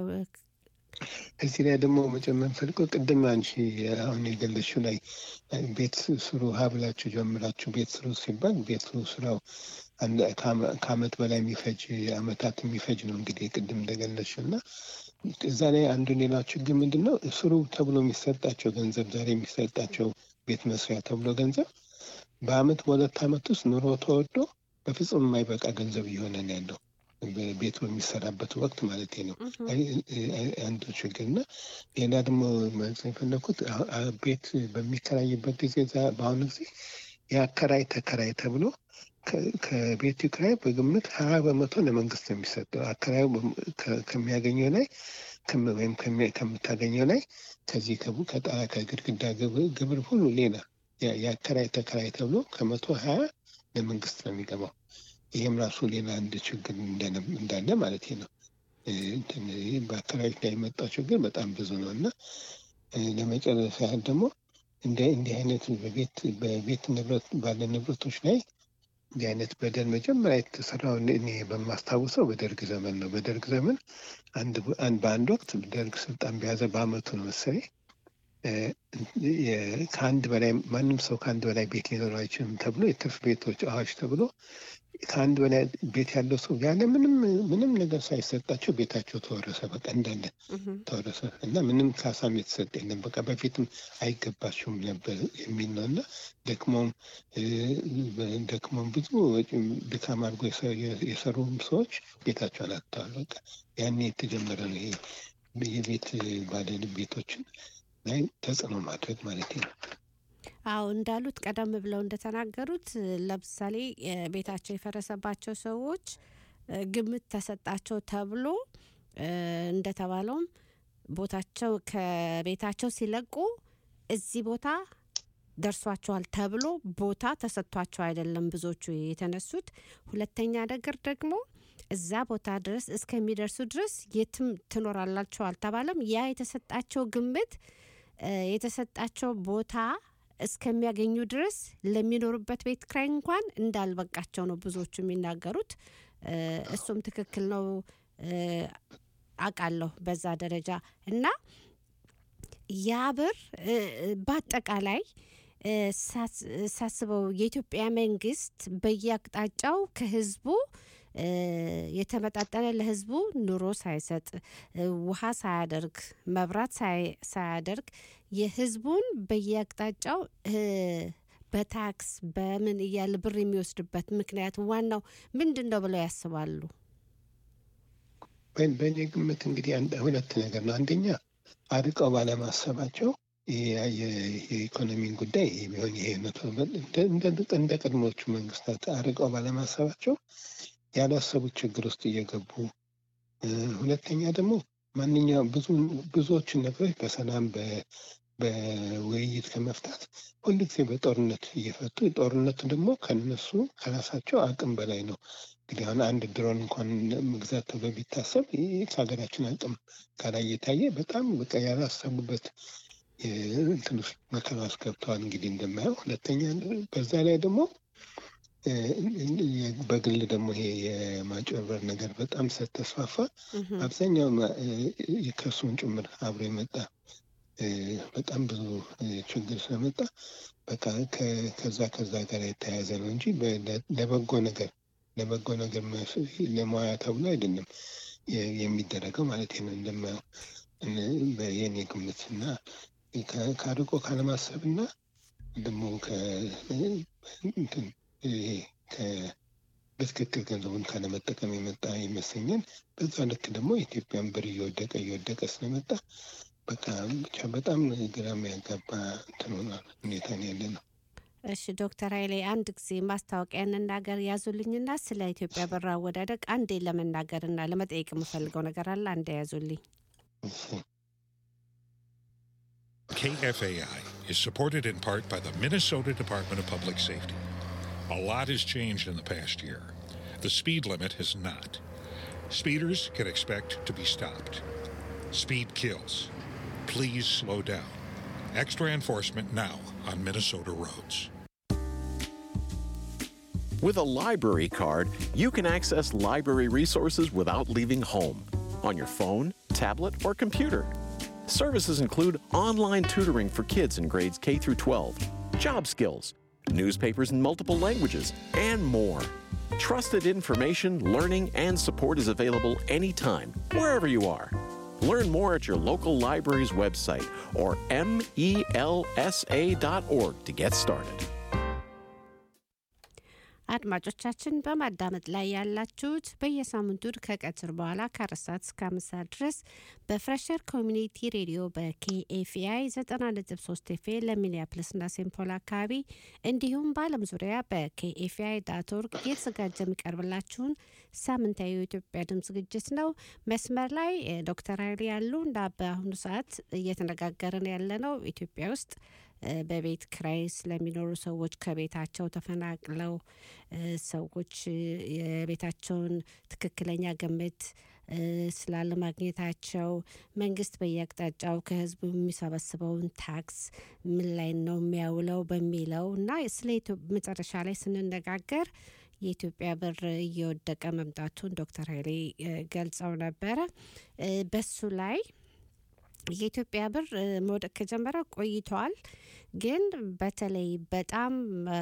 እዚህ ላይ ደግሞ መጨመር ፈልገው ቅድም አንቺ አሁን የገለሽው ላይ እ፣ ቤት ስሩ ሀብላችሁ ጀምራችሁ ቤት ስሩ ሲባል ቤት ስሩ ስራው አንድ ከአመ- ከአመት በላይ የሚፈጅ አመታት የሚፈጅ ነው እንግዲህ ቅድም እንደገለሽው እና እዛ ላይ አንዱ ሌላው ችግር ምንድን ነው ስሩ ተብሎ የሚሰጣቸው ገንዘብ ዛሬ የሚሰጣቸው ቤት መስሪያ ተብሎ ገንዘብ በአመት በሁለት አመት ውስጥ ኑሮ ተወዶ በፍጹም የማይበቃ ገንዘብ እየሆነ ነው ያለው ቤት በሚሰራበት ወቅት ማለት ነው። አይ- አይ- አንዱ ችግር እና ሌላ ደግሞ ማለት የፈለኩት አ- አ- ቤት በሚከራይበት ጊዜ ዛ- በአሁኑ ጊዜ የአከራይ ተከራይ ተብሎ ከ- ከቤቱ ኪራይ በግምት ሀያ በመቶ ለመንግስት ነው የሚሰጠው። አከራዩ በም- ከ- ከሚያገኘው ላይ ከም- ወይም ከሚ- ከምታገኘው ላይ ከዚህ ከቡ ከጣራ ከግድግዳ ግብር ግብር ሁሉ ሌላ ያ- የአከራይ ተከራይ ተብሎ ከመቶ ሀያ ለመንግስት ነው የሚገባው። ይህም ራሱ ሌላ አንድ ችግር እንደነ- እንዳለ ማለት ነው። እ፣ እንትን ይህ በአካባቢዎች ላይ የመጣው ችግር በጣም ብዙ ነው እና እ፣ ለመጨረስ ያህል ደግሞ እንደ እንዲህ አይነት በቤት በቤት ንብረት ባለ ንብረቶች ላይ እንዲህ አይነት በደል መጀመሪያ የተሰራው እኔ እኔ በማስታውሰው በደርግ ዘመን ነው። በደርግ ዘመን አንድ አንድ በአንድ ወቅት ደርግ ስልጣን በያዘ በአመቱ ነው መሰለኝ እ፣ የ- ከአንድ በላይ ማንም ሰው ከአንድ በላይ ቤት ሊኖረው አይችልም ተብሎ የትርፍ ቤቶች አዋጅ ተብሎ ከአንድ በላይ ቤት ያለው ሰው ያለ ምንም ምንም ነገር ሳይሰጣቸው ቤታቸው ተወረሰ። በቃ እንዳለ ተወረሰ እና ምንም ካሳም የተሰጠ የለም። በቃ በፊትም አይገባችሁም ነበር የሚል ነው እና ደክሞም እ፣ ደክሞም ብዙ ወጪም ድካም አድርጎ የሰ- የሰሩም ሰዎች ቤታቸውን አጥተዋል። በቃ ያኔ የተጀመረ ነው ይሄ የቤት ባለ ቤቶችን ላይ ተጽዕኖ ማድረግ ማለት ነው። አዎ እንዳሉት ቀደም ብለው እንደተናገሩት እ፣ ለምሳሌ እ፣ ቤታቸው የፈረሰባቸው ሰዎች እ፣ ግምት ተሰጣቸው ተብሎ እ፣ እንደተባለውም ቦታቸው ከቤታቸው ሲለቁ እዚህ ቦታ ደርሷቸዋል ተብሎ ቦታ ተሰጥቷቸው አይደለም ብዙዎቹ የተነሱት። ሁለተኛ ነገር ደግሞ እዛ ቦታ ድረስ እስከሚደርሱ ድረስ የትም ትኖራላቸው አልተባለም። ያ የተሰጣቸው ግምት እ፣ የተሰጣቸው ቦታ እስከሚያገኙ ድረስ ለሚኖሩበት ቤት ክራይ እንኳን እንዳልበቃቸው ነው ብዙዎቹ የሚናገሩት። እ፣ እሱም ትክክል ነው እ፣ አውቃለሁ በዛ ደረጃ እና ያ ብር እ፣ በአጠቃላይ እ፣ ሳስ- ሳስበው የኢትዮጵያ መንግስት በየአቅጣጫው ከህዝቡ እ፣ የተመጣጠነ ለህዝቡ ኑሮ ሳይሰጥ እ፣ ውሃ ሳያደርግ መብራት ሳይ- ሳያደርግ የህዝቡን በየአቅጣጫው እ፣ በታክስ በምን እያለ ብር የሚወስድበት ምክንያት ዋናው ምንድን ነው ብለው ያስባሉ? በ- በእኔ ግምት እንግዲህ አንድ ሁለት ነገር ነው። አንደኛ አርቀው ባለማሰባቸው የ- የ- የኢኮኖሚን ጉዳይ የሚሆን ይሄ መቶ እንደ- እንደ- እንደ ቀድሞቹ መንግስታት አርቀው ባለማሰባቸው ያላሰቡት ችግር ውስጥ እየገቡ እ፣ ሁለተኛ ደግሞ ማንኛውም ብዙ ብዙዎችን ነገሮች በሰላም በ- በውይይት ከመፍታት ሁልጊዜ በጦርነት እየፈቱ ጦርነቱ ደግሞ ከነሱ ከራሳቸው አቅም በላይ ነው። እንግዲህ አሁን አንድ ድሮን እንኳን መግዛት ተብሎ ቢታሰብ ይህ ከሀገራችን አቅም ጋር እየታየ በጣም በቃ ያላሰቡበት የ- እንትን ውስጥ መከራ ውስጥ ገብተዋል። እንግዲህ እንደማየው ሁለተኛ በዛ ላይ ደግሞ እ፣ በግል ደግሞ ይሄ የማጭበርበር ነገር በጣም ስለተስፋፋ አብዛኛው ማ- እ፣ ከእሱም ጭምር አብሮ የመጣ እ፣ በጣም ብዙ እ፣ ችግር ስለመጣ በቃ ከ- ከዛ ከዛ ጋር የተያያዘ ነው እንጂ በ- ለ- ለበጎ ነገር ለበጎ ነገር መስ- ለሙያ ተብሎ አይደለም የ- የሚደረገው ማለት ነው እንደማየው እነ- በየኔ ግምት እና ከ- ከአርቆ ካለማሰብ እና ደግሞ ከ- እንትን ይሄ ከ- በትክክል ገንዘቡን ካለመጠቀም የመጣ ይመስለኛል። በዛ ልክ ደግሞ ኢትዮጵያን ብር እየወደቀ እየወደቀ ስለመጣ በቃ ብቻ በጣም ግራ የሚያጋባ እንትን ሆኗል ሁኔታ ነው ያለ ነው። እሺ ዶክተር ኃይሌ አንድ ጊዜ ማስታወቂያ እንናገር ያዙልኝና ስለ ኢትዮጵያ ብር አወዳደቅ አንዴ ለመናገርና ለመጠየቅ የምፈልገው ነገር አለ። አንዴ ያዙልኝ። KFAI is supported in part by the Minnesota Department of Public Safety. A lot has changed in the past year. The speed limit has not. Speeders can expect to be stopped. Speed kills. Please slow down. Extra enforcement now on Minnesota roads. With a library card, you can access library resources without leaving home on your phone, tablet, or computer. Services include online tutoring for kids in grades K through 12, job skills, newspapers in multiple languages, and more. Trusted information, learning, and support is available anytime, wherever you are. Learn more at your local library's website or melsa.org to get started. አድማጮቻችን በማዳመጥ ላይ ያላችሁት በየሳምንቱ ከቀትር በኋላ ከአራት ሰዓት እስከ አምስት ሰዓት ድረስ በፍሬሸር ኮሚኒቲ ሬዲዮ በኬኤፍአይ ዘጠና ነጥብ ሶስት ኤፍ ለሚኒያፕልስና ሴምፖል አካባቢ እንዲሁም በዓለም ዙሪያ በኬኤፍአይ ዳት ኦርግ እየተዘጋጀ የሚቀርብላችሁን ሳምንታዊ የኢትዮጵያ ድምፅ ዝግጅት ነው። መስመር ላይ እ፣ ዶክተር ኃይሌ ያሉ እንደ በአሁኑ ሰዓት እየተነጋገርን ያለ ነው ኢትዮጵያ ውስጥ እ፣ በቤት ክራይ ስለሚኖሩ ሰዎች ከቤታቸው ተፈናቅለው እ፣ ሰዎች እ፣ የቤታቸውን ትክክለኛ ግምት እ፣ ስላለማግኘታቸው መንግስት በየአቅጣጫው ከህዝቡ የሚሰበስበውን ታክስ ምን ላይ ነው የሚያውለው በሚለው እና ስለ ኢትዮ- መጨረሻ ላይ ስንነጋገር የኢትዮጵያ ብር እየወደቀ መምጣቱን ዶክተር ኃይሌ እ፣ ገልጸው ነበረ። እ፣ በሱ ላይ የኢትዮጵያ ብር እ፣ መውደቅ ከጀመረ ቆይተዋል። ግን በተለይ በጣም እ፣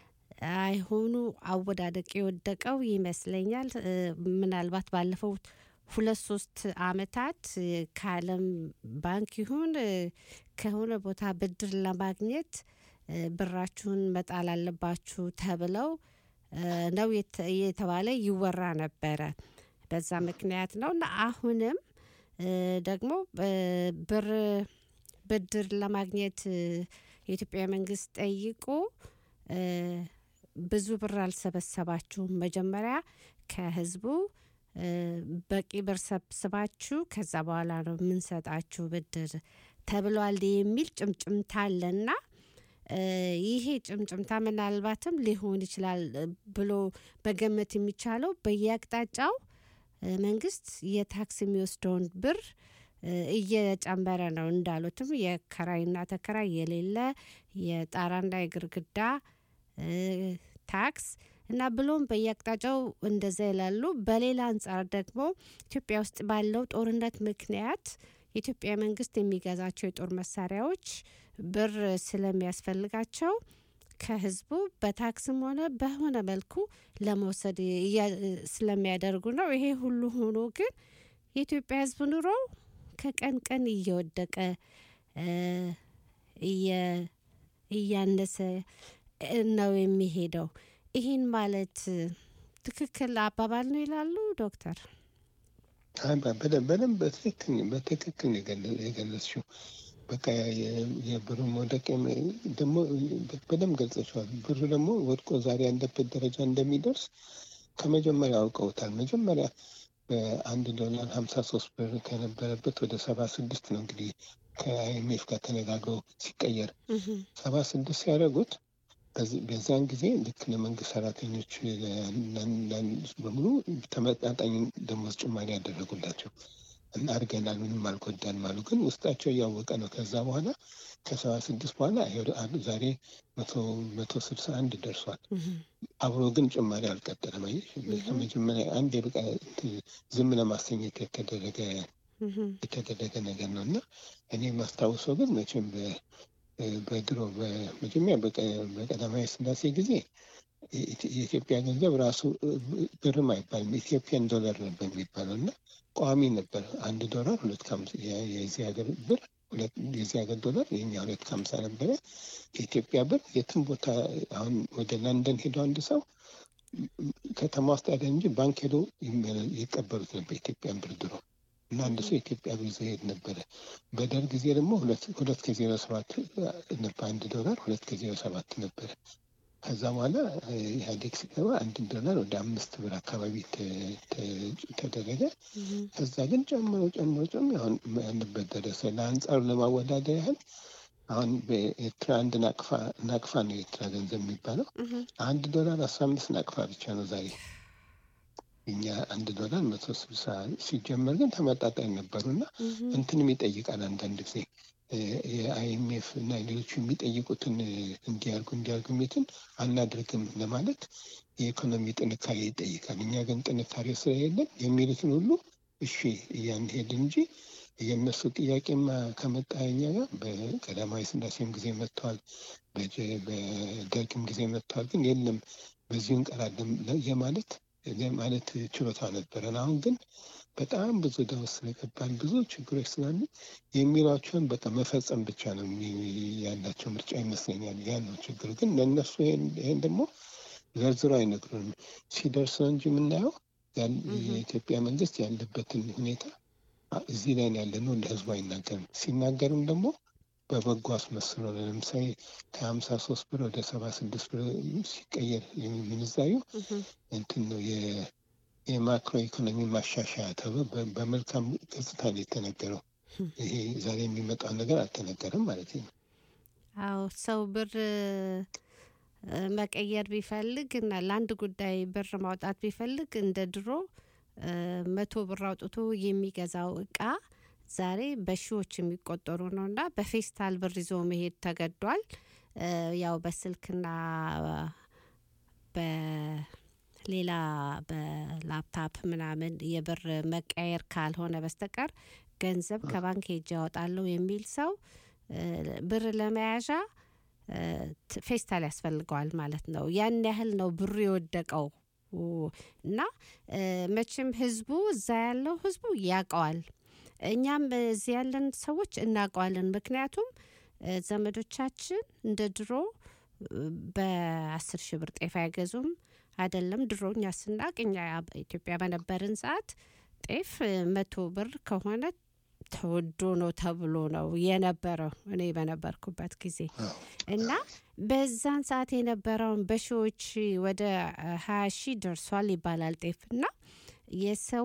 አይሆኑ አወዳደቅ የወደቀው ይመስለኛል እ፣ ምናልባት ባለፈው ሁለት ሶስት አመታት እ፣ ከዓለም ባንክ ይሁን እ፣ ከሆነ ቦታ ብድር ለማግኘት እ፣ ብራችሁን መጣል አለባችሁ ተብለው እ፣ ነው የተ- የተባለ ይወራ ነበረ። በዛ ምክንያት ነው እና አሁንም እ፣ ደግሞ እ፣ ብር ብድር ለማግኘት እ፣ የኢትዮጵያ መንግስት ጠይቆ እ፣ ብዙ ብር አልሰበሰባችሁም፣ መጀመሪያ ከህዝቡ እ፣ በቂ ብር ሰብስባችሁ ከዛ በኋላ ነው የምንሰጣችሁ ብድር ተብሏል የሚል ጭምጭምታ አለና እ፣ ይሄ ጭምጭምታ ምናልባትም ሊሆን ይችላል እ፣ ብሎ በገመት የሚቻለው በየአቅጣጫው እ፣ መንግስት የታክስ የሚወስደውን ብር እ፣ እየጨመረ ነው። እንዳሉትም የከራይና ተከራይ የሌለ የጣራና የግርግዳ እ፣ ታክስ እና ብሎም በየአቅጣጫው እንደዛ ይላሉ። በሌላ አንጻር ደግሞ ኢትዮጵያ ውስጥ ባለው ጦርነት ምክንያት የኢትዮጵያ መንግስት የሚገዛቸው የጦር መሳሪያዎች ብር ስለሚያስፈልጋቸው ከህዝቡ በታክስም ሆነ በሆነ መልኩ ለመውሰድ እያ- ስለሚያደርጉ ነው። ይሄ ሁሉ ሆኖ ግን የኢትዮጵያ ህዝብ ኑሮ ከቀን ቀን እየወደቀ እ፣ እየ- እያነሰ ነው የሚሄደው። ይህን ማለት ትክክል አባባል ነው ይላሉ ዶክተር? አይ፣ በ- በደንብ በደንብ በትክክል በትክክል ነው የገለ- የገለጽሽው። በቃ የ- የብሩ መውደቅ የም- ደግሞ በደንብ ገልጸሽዋል። ብሩ ደግሞ ወድቆ ዛሬ ያለበት ደረጃ እንደሚደርስ ከመጀመሪያ አውቀውታል። መጀመሪያ በአንድ ዶላር ሀምሳ ሶስት ብር ከነበረበት ወደ ሰባ ስድስት ነው እንግዲህ ከአይኤምኤፍ ጋር ተነጋግረው ሲቀየር ሰባ ስድስት ሲያደርጉት በዚ- በዚያን ጊዜ ልክ ለመንግስት ሰራተኞች ለ- ለ- በሙሉ ተመጣጣኝ ደሞዝ ጭማሪ ያደረጉላቸው እና አድርገናል፣ ምንም አልጎዳንም አሉ። ግን ውስጣቸው እያወቀ ነው። ከዛ በኋላ ከሰባ ስድስት በኋላ ይኸው አ- ዛሬ መቶ መቶ ስልሳ አንድ ደርሷል። አብሮ ግን ጭማሪ አልቀጠለም። አየሽ ከመጀመሪያ አንድ የበቃ ዝም ለማሰኘት የተደረገ የተደረገ ነገር ነው እና እኔ የማስታውሰው ግን መቼም በ- በድሮ በመጀመሪያ በቀ- በቀዳማዊ ስላሴ ጊዜ የኢት- የኢትዮጵያ ገንዘብ ራሱ ብርም አይባልም ኢትዮጵያን ዶላር ነበር የሚባለው እና ቋሚ ነበር። አንድ ዶላር ሁለት ከሀምሳ የ- የዚህ ሀገር ብር ሁለት የዚህ ሀገር ዶላር የኛ ሁለት ከሀምሳ ነበረ። የኢትዮጵያ ብር የትም ቦታ አሁን ወደ ለንደን ሄዶ አንድ ሰው ከተማ ውስጥ ያለ እንጂ ባንክ ሄዶ ይመለ- ይቀበሉት ነበር ኢትዮጵያን ብር ድሮ እና አንድ ሰው ኢትዮጵያ ቪዛ ይሄድ ነበረ። በደርግ ጊዜ ደግሞ ሁለት ሁለት ከዜሮ ሰባት ነበር አንድ ዶላር ሁለት ከዜሮ ሰባት ነበረ። ከዛ በኋላ እ፣ ኢህአዴግ ሲገባ አንድ ዶላር ወደ አምስት ብር አካባቢ ተ- ተ- ተደረገ። ከዛ ግን ጨምሮ ጨምሮ ጨምሮ አሁን ያለበት ደረሰ። ለአንጻሩ ለማወዳደር ያህል አሁን በኤርትራ አንድ ናቅፋ ናቅፋ ነው የኤርትራ ገንዘብ የሚባለው አንድ ዶላር አስራ አምስት ናቅፋ ብቻ ነው ዛሬ። እኛ አንድ ዶላር መቶ ስልሳ ሲጀመር ግን ተመጣጣኝ ነበሩ እና እንትንም ይጠይቃል አንዳንድ ጊዜ የአይኤምኤፍ እና ሌሎቹ የሚጠይቁትን እንዲያርጉ እንዲያርጉ የሚትን አናድርግም ለማለት የኢኮኖሚ ጥንካሬ ይጠይቃል። እኛ ግን ጥንካሬ ስለሌለን የሚሉትን ሁሉ እሺ እያንሄድ እንጂ የእነሱ ጥያቄማ ከመጣ እኛ ጋር በቀዳማዊ ስላሴም ጊዜ መጥተዋል፣ በጀ- በደርግም ጊዜ መጥተዋል። ግን የለም በዚሁ እንቀራለን ለ- የማለት የማለት ችሎታ ነበረን። አሁን ግን በጣም ብዙ ዕዳ ውስጥ ስለገባን ብዙ ችግሮች ስላሉ የሚሏቸውን በቃ መፈጸም ብቻ ነው የሚ- ያላቸው ምርጫ ይመስለኛል። ያ ነው ችግሩ። ግን ለእነሱ ይሄን ይሄን ደግሞ ዘርዝሮ አይነግሩንም። ሲደርስ ነው እንጂ የምናየው ያን- የኢትዮጵያ መንግስት ያለበትን ሁኔታ አ- እዚህ ላይ ነው ያለ ነው ለህዝቡ አይናገርም። ሲናገርም ደግሞ በበጎ አስመስሎ ነው። ለምሳሌ ከሀምሳ ሶስት ብር ወደ ሰባ ስድስት ብር ሲቀየር ምንዛዩ እንትን ነው የ- የማክሮ ኢኮኖሚ ማሻሻያ ተብሎ በ- በመልካም ገጽታ ነው የተነገረው። ይሄ ዛሬ የሚመጣው ነገር አልተነገረም ማለት ነው። አዎ ሰው ብር እ፣ መቀየር ቢፈልግ እና ለአንድ ጉዳይ ብር ማውጣት ቢፈልግ እንደ ድሮ እ፣ መቶ ብር አውጥቶ የሚገዛው እቃ ዛሬ በሺዎች የሚቆጠሩ ነው እና በፌስታል ብር ይዞ መሄድ ተገዷል። እ፣ ያው በስልክና በሌላ በላፕታፕ ምናምን የብር መቀየር ካልሆነ በስተቀር ገንዘብ ከባንክ ሄጄ ያወጣለሁ የሚል ሰው እ፣ ብር ለመያዣ እ፣ ት- ፌስታል ያስፈልገዋል ማለት ነው። ያን ያህል ነው ብሩ የወደቀው ው- እና እ፣ መቼም ህዝቡ እዛ ያለው ህዝቡ ያውቀዋል። እኛም እዚህ ያለን ሰዎች እናውቀዋለን። ምክንያቱም እ፣ ዘመዶቻችን እንደ ድሮ እ፣ በአስር ሺህ ብር ጤፍ አይገዙም አይደለም። ድሮ እኛ ስናቅ እኛ ኢትዮጵያ በነበርን ሰዓት ጤፍ እ፣ መቶ ብር ከሆነ ተወዶ ነው ተብሎ ነው የነበረው እኔ በነበርኩበት ጊዜ እና በዛን ሰዓት የነበረውን በሺዎች ወደ ሀያ ሺህ ደርሷል ይባላል ጤፍ እና የሰው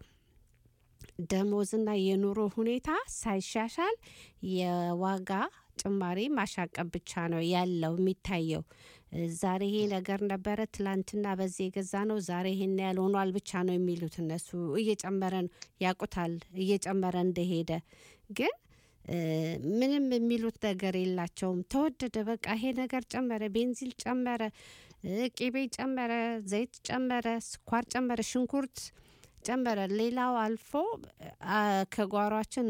ደሞዝና የኑሮ ሁኔታ ሳይሻሻል የዋጋ ጭማሪ ማሻቀብ ብቻ ነው ያለው የሚታየው። ዛሬ ይሄ ነገር ነበረ፣ ትላንትና በዚህ የገዛ ነው፣ ዛሬ ይሄን ያህል ሆኗል ብቻ ነው የሚሉት እነሱ። እየጨመረ ነው ያውቁታል፣ እየጨመረ እንደሄደ ግን እ፣ ምንም የሚሉት ነገር የላቸውም። ተወደደ፣ በቃ ይሄ ነገር ጨመረ፣ ቤንዚል ጨመረ፣ እ፣ ቂቤ ጨመረ፣ ዘይት ጨመረ፣ ስኳር ጨመረ፣ ሽንኩርት ጨመረ። ሌላው አልፎ አ፣ ከጓሯችን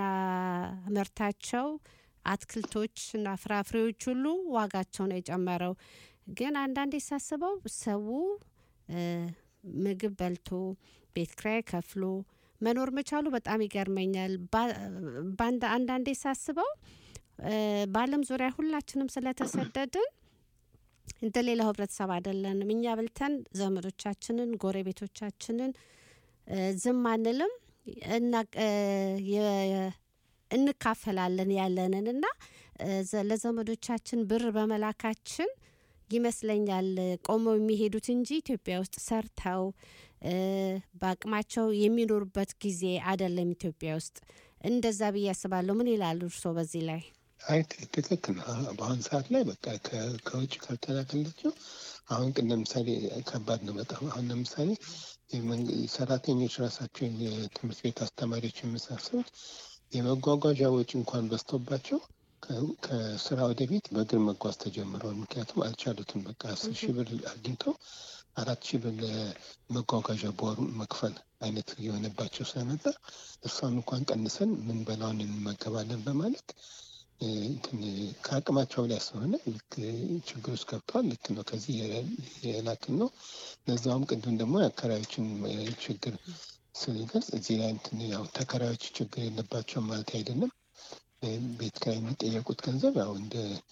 የምናመርታቸው አትክልቶች እና ፍራፍሬዎች ሁሉ ዋጋቸው ነው የጨመረው። ግን አንዳንዴ ሳስበው ሰው እ፣ ምግብ በልቶ ቤት ኪራይ ከፍሎ መኖር መቻሉ በጣም ይገርመኛል። ባ- በአንድ- አንዳንዴ ሳስበው እ፣ በዓለም ዙሪያ ሁላችንም ስለተሰደድን እንደ ሌላው ህብረተሰብ አይደለንም። እኛ በልተን ዘመዶቻችንን፣ ጎረቤቶቻችንን እ፣ ዝም አንልም እና እ፣ የ- እንካፈላለን ያለንን እና እ፣ ዘ- ለዘመዶቻችን ብር በመላካችን ይመስለኛል ቆመው የሚሄዱት እንጂ ኢትዮጵያ ውስጥ ሰርተው እ፣ በአቅማቸው የሚኖሩበት ጊዜ አይደለም። ኢትዮጵያ ውስጥ እንደዛ ብዬ አስባለሁ። ምን ይላሉ እርስዎ በዚህ ላይ? አይ ት- ትክክል ነው። አሁን በአሁን ሰዓት ላይ በቃ ከ- ከውጭ ካልተላከላቸው አሁን ግን ለምሳሌ ከባድ ነው በጣም አሁን ለምሳሌ የመንግ- ሰራተኞች ራሳቸው የትምህርት ቤት አስተማሪዎች የመሳሰሉት የመጓጓዣ ወጪ እንኳን በዝቶባቸው ከ- ከስራ ወደ ቤት በእግር መጓዝ ተጀምረዋል። ምክንያቱም አልቻሉትም። በቃ አስር ሺህ ብር አግኝተው አራት ሺህ ብር ለመጓጓዣ በወር መክፈል አይነት የሆነባቸው ስለመጣ እሷን እንኳን ቀንሰን ምን በላውን እንመገባለን በማለት እ፣ እንትን ከአቅማቸው ላይ ስለሆነ ልክ ችግር ውስጥ ገብተዋል። ልክ ነው። ከዚህ የላ- የላክን ነው። ለዛውም ቅድም ደግሞ የአከራዮችን እ፣ ችግር ስንገልጽ እዚህ ላይ እንትን ያው ተከራዮች ችግር የለባቸውም ማለት አይደለም። እ፣ ቤት ኪራይ የሚጠየቁት ገንዘብ ያው እንደ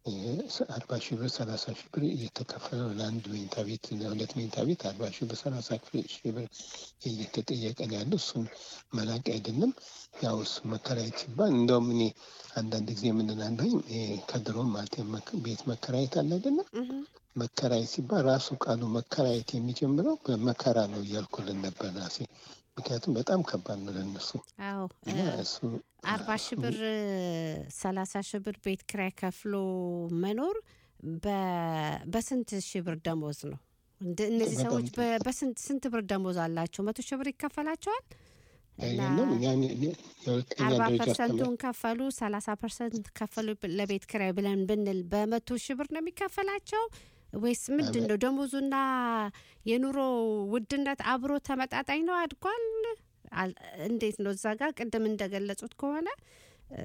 አርባ ሺህ ብር ሰላሳ ሺህ ብር እየተከፈለ ነው ለአንድ መኝታ ቤት ለሁለት መኝታ ቤት አርባ ሺህ ብር ሰላሳ ሺህ ብር እየተጠየቀ ነው ያለው። እሱን መላቅ አይደለም። ያው እሱ መከራየት ሲባል እንደውም እኔ አንዳንድ ጊዜ የምንላለኝ ከድሮ ማለት የመክ- ቤት መከራየት አለ አይደለም መከራየት ሲባል ራሱ ቃሉ መከራየት የሚጀምረው በመከራ ነው እያልኩልን ነበር ራሴ። ምክንያቱም በጣም ከባድ ነው ለእነሱ አዎ እና እ፣ እሱ አርባ ሺህ ብር ሰላሳ ሺህ ብር ቤት ኪራይ ከፍሎ መኖር በ- በስንት ሺህ ብር ደሞዝ ነው? እንደ- እነዚህ በጣም ሰዎች በ- በስንት ስንት ብር ደሞዝ አላቸው? መቶ ሺህ ብር ይከፈላቸዋል እና የለም ያን የሁለተኛ አርባ ደረጃ አስተማሪ ፐርሰንቱን ከፈሉ ሰላሳ ፐርሰንት ከፈሉ ብ- ለቤት ኪራይ ብለን ብንል በመቶ ሺህ ብር ነው የሚከፈላቸው ወይስ ምንድን ነው? ደሞዙና የኑሮ ውድነት አብሮ ተመጣጣኝ ነው? አድጓል? አል- እንዴት ነው? እዛ ጋር ቅድም እንደገለጹት ከሆነ እ፣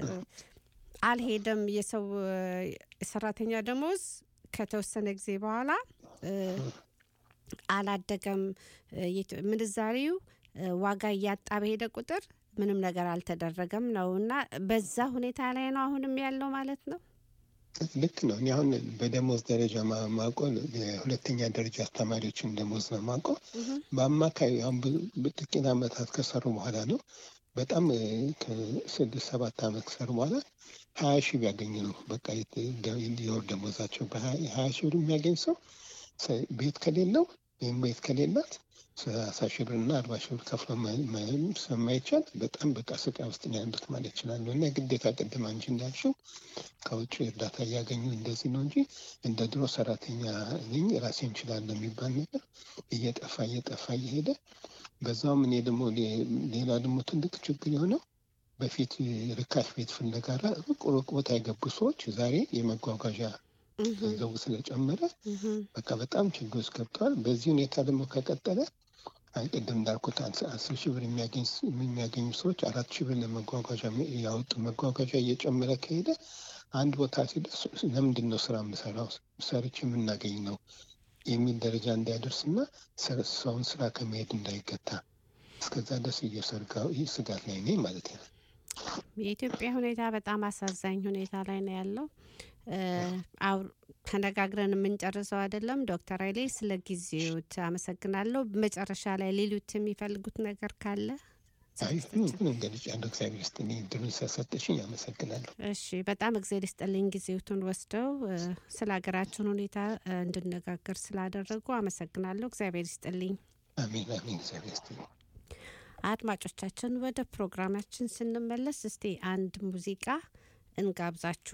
አልሄደም የሰው እ፣ ሰራተኛ ደሞዝ ከተወሰነ ጊዜ በኋላ እ፣ አላደገም እ፣ የት- ምንዛሪው እ፣ ዋጋ እያጣ በሄደ ቁጥር ምንም ነገር አልተደረገም ነው እና በዛ ሁኔታ ላይ ነው አሁንም ያለው ማለት ነው። ልክ ነው። እኔ አሁን በደሞዝ ደረጃ ማ- ማውቀው የሁለተኛ ደረጃ አስተማሪዎችን ደሞዝ ነው ማውቀው። በአማካይ አሁን ብዙ- ጥቂት ዓመታት ከሰሩ በኋላ ነው በጣም እ፣ ከስድስት ሰባት ዓመት ከሰሩ በኋላ ሀያ ሺህ ቢያገኝ ነው በቃ የት- ደ- የወር ደሞዛቸው በሀያ ሺህ ብር የሚያገኝ ሰው ሰ- ቤት ከሌለው ወይም ቤት ከሌላት ሰላሳ ሺህ ብር እና አርባ ሺህ ብር ከፍሎ መ- መ- ስለማይቻል በጣም በቃ ስቃይ ውስጥ ነው ያሉት ማለት ይችላሉ። እና ግዴታ ቅድም አንቺ እንዳልሽው ከውጭ እርዳታ እያገኙ እንደዚህ ነው እንጂ እንደ ድሮ ሰራተኛ ነኝ ራሴ እንችላለሁ የሚባል ነገር እየጠፋ እየጠፋ እየሄደ በዛውም እኔ ደግሞ ሌ- ሌላ ደግሞ ትልቅ ችግር የሆነው በፊት ርካሽ ቤት ፍለጋ ራ- ሩቅ ሩቅ ቦታ የገቡ ሰዎች ዛሬ የመጓጓዣ ገንዘቡ ስለጨመረ በቃ በጣም ችግር ውስጥ ገብተዋል። በዚህ ሁኔታ ደግሞ ከቀጠለ አይ ቅድም እንዳልኩት አስ- አስር ሺህ ብር የሚያገኝ ስ- የሚያገኙ ሰዎች አራት ሺህ ብር ለመጓጓዣ ሚ- ያወጡ መጓጓዣ እየጨመረ ከሄደ አንድ ቦታ ሲደርስ ለምንድን ነው ስራ የምሰራው ሰርች የምናገኝ ነው የሚል ደረጃ እንዳይደርስና ሰ- ሰውን ስራ ከመሄድ እንዳይገታ እስከዛ ድረስ እየሰርጋው ይህ ስጋት ላይ ነኝ ማለት ነው። የኢትዮጵያ ሁኔታ በጣም አሳዛኝ ሁኔታ ላይ ነው ያለው። እ፣ አው- ተነጋግረን የምንጨርሰው አይደለም። ዶክተር ኃይሌ ስለ ጊዜዎት አመሰግናለሁ። መጨረሻ ላይ ሊሉት የሚፈልጉት ነገር ካለ አይ ምንም ገልጫለሁ። እግዚአብሔር ይስጥልኝ እድሉን ስለሰጠሽኝ አመሰግናለሁ። እሺ፣ በጣም እግዜር ይስጥልኝ ጊዜዎቱን ወስደው እ፣ ስለ ሀገራችን ሁኔታ እ፣ እንድነጋገር ስላደረጉ አመሰግናለሁ። እግዚአብሔር ይስጥልኝ። አሜን አሜን። እግዚአብሔር ይስጥልኝ። አድማጮቻችን ወደ ፕሮግራማችን ስንመለስ እስቲ አንድ ሙዚቃ እንጋብዛችሁ።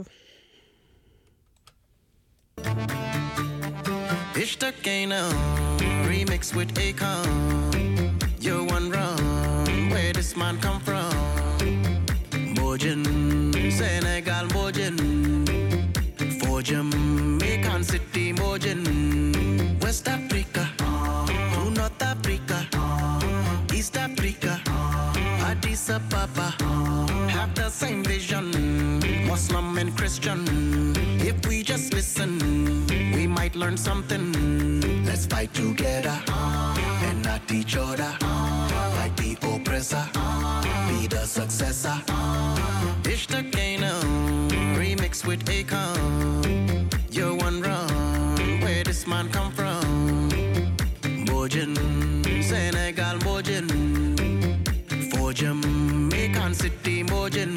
Ishtakano, remix with Akon. You're one wrong, where this man come from? Bojin, Senegal Bojin. For Jamaican City Bojin. West Africa, to North Africa, East Africa, Addis Ababa. Have the same vision, Muslim and Christian. If we just listen, we might learn something. Let's fight together and not each other. Fight the oppressor, be the successor. Dish the Kano, remix with Akon. You're one wrong, where this man come from? Bojin, Senegal Bojin. For Jamaican City Bojin.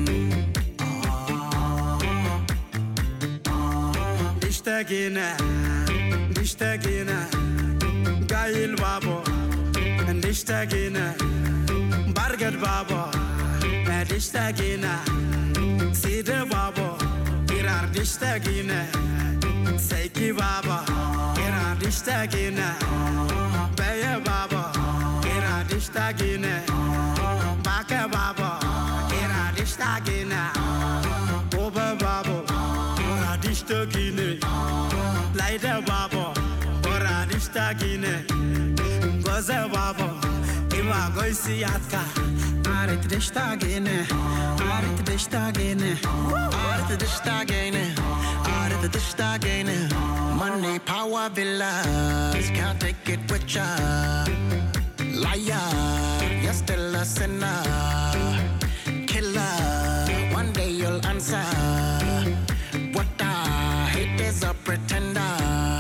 اشتقينا اشتقينا قايل بابا اشتقينا برقد بابا اشتقينا سيد بابا إرار اشتقينا سيكي بابا إرار اشتقينا بيا بابا إرار اشتقينا باكا بابا إرار اشتقينا بوبا بابا radishtagine laida babo radishtagine goze babo ima goisi yatka arit dishtagine arit dishtagine Aret dishtagene, aret dishtagene. Money, power, villas, can't take it with ya. Liar, you're still a sinner. Killer, one day you'll answer. What I a pretender.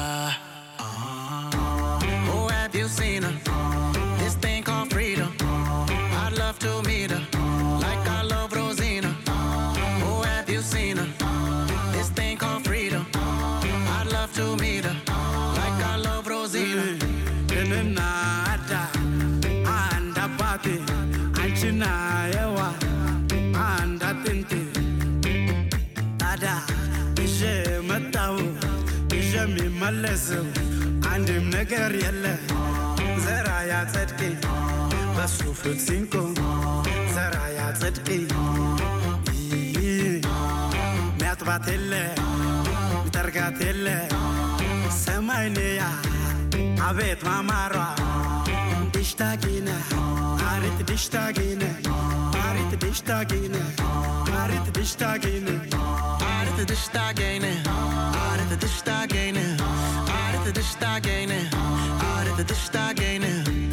Oh, have you seen her? This thing called freedom. I'd love to meet her, like I love Rosina. Oh, have you seen her? This thing called freedom. I'd love to meet her, like I love Rosina. እኔና አዳ አንድ አባቴ አንቺና የዋ አንድ አጥንቴ ታዲያ ይዤ መጣሁ ይዤ የሚመለሰው አንድም ነገር የለ ዘራ ያጸድቅ በሱ ፍት ሲንቆ ዘራ ያጸድቅ ሚያጥባት የለ ሚጠርጋት የለ ሰማይንያ አቤት ማማሯ ድሽታጊነ አሪት ድሽታጊነ አሪት ድሽታጊነ አሪት ድሽታጊነ Aarde de stagene, aarde de stagene, aarde de stagene, aarde de stagene.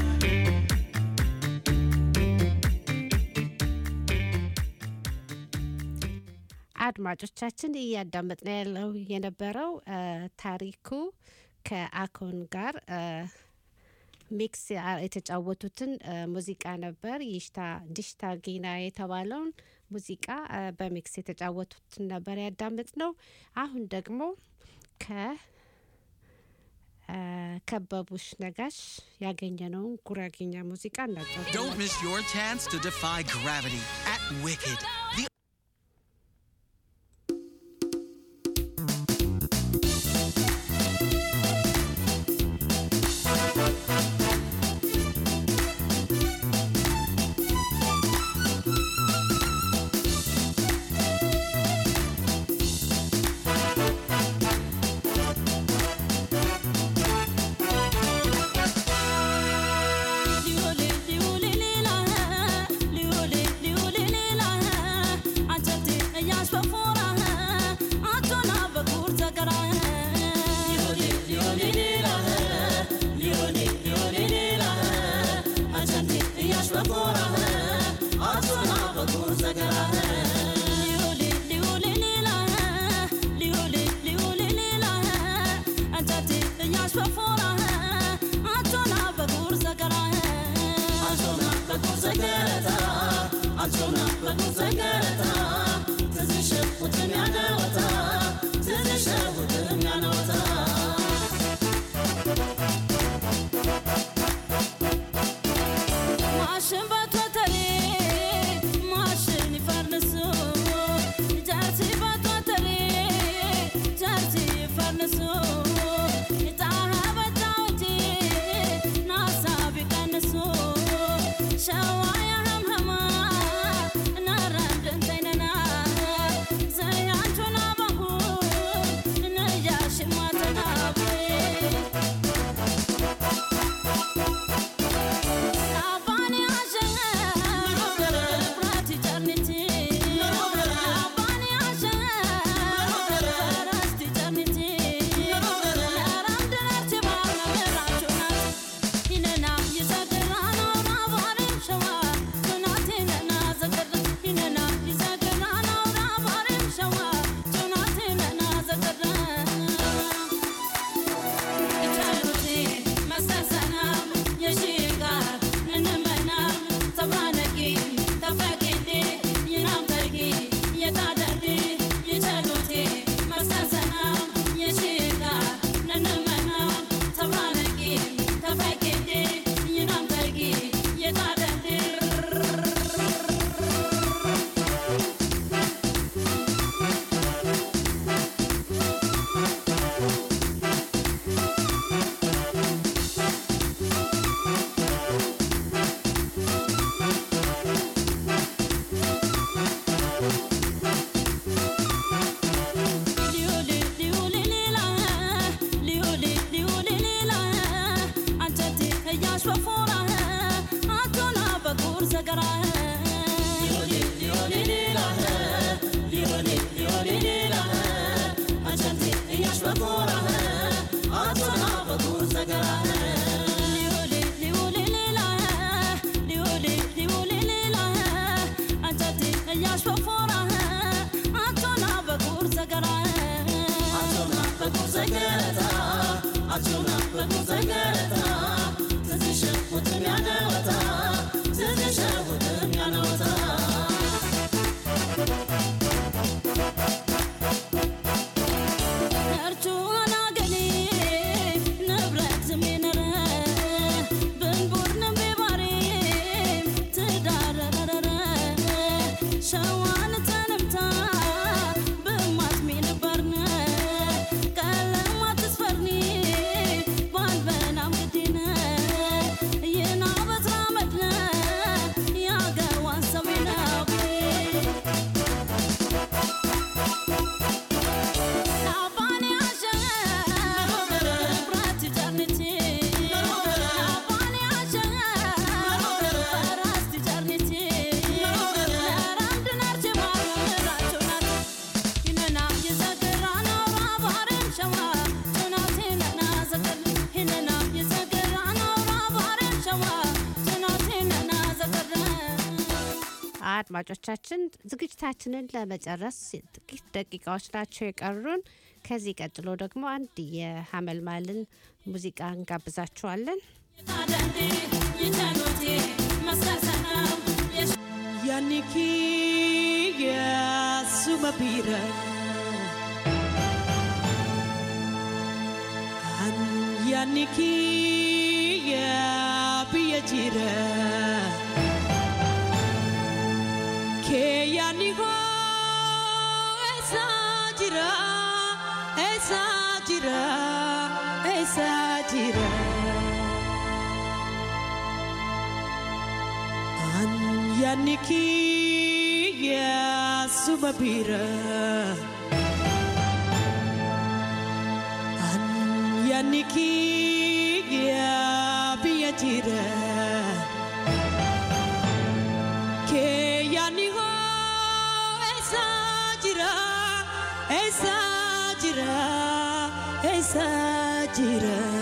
አድማጮቻችን እያዳመጥን ያለው የነበረው እ፣ ታሪኩ ከአኮን ጋር እ፣ ሚክስ ያ- የተጫወቱትን እ፣ ሙዚቃ ነበር። ይሽታ ድሽታ ጊና የተባለውን ሙዚቃ እ፣ በሚክስ የተጫወቱትን ነበር ያዳምጥ ነው። አሁን ደግሞ ከ እ፣ ከበቡሽ ነጋሽ ያገኘነውን ጉራጌኛ ሙዚቃ እናጫወት Don't miss your chance to defy gravity at Wicked. The Liole, liole, lila, liole, liole, lila. ሸዋን ተንምታ ብማትሚ ነበርነ ቀለማት ትስፈርኒ ባልበናም ግዲነ ይና በትራ መድነ ያገዋን ሰሚነቢ አባኔ አሸ ብራት ጨርንቲ አባኔ አሸ ፈራስቲ ጨርንቲ ለራምድናርቼ ማራቸውናት ይነና የዘገራና ባባሬን ሸዋ ጭናቴ ነና ዘገር ይነና የዘገራና ባባሬን ሸዋ ጭናቴ ነና ዘገር አድማጮቻችን ዝግጅታችንን ለመጨረስ ጥቂት ደቂቃዎች ናቸው የቀሩን። ከዚህ ቀጥሎ ደግሞ አንድ የሀመልማልን ሙዚቃ እንጋብዛችኋለን። Yaniki ya sumapira An yaniki ya piyajira Ke yaniko esa jira esa jira esa jira An yaniki ya sumapira An yaniki ya piyajira Ke yaniko esa jira esa jira esa jira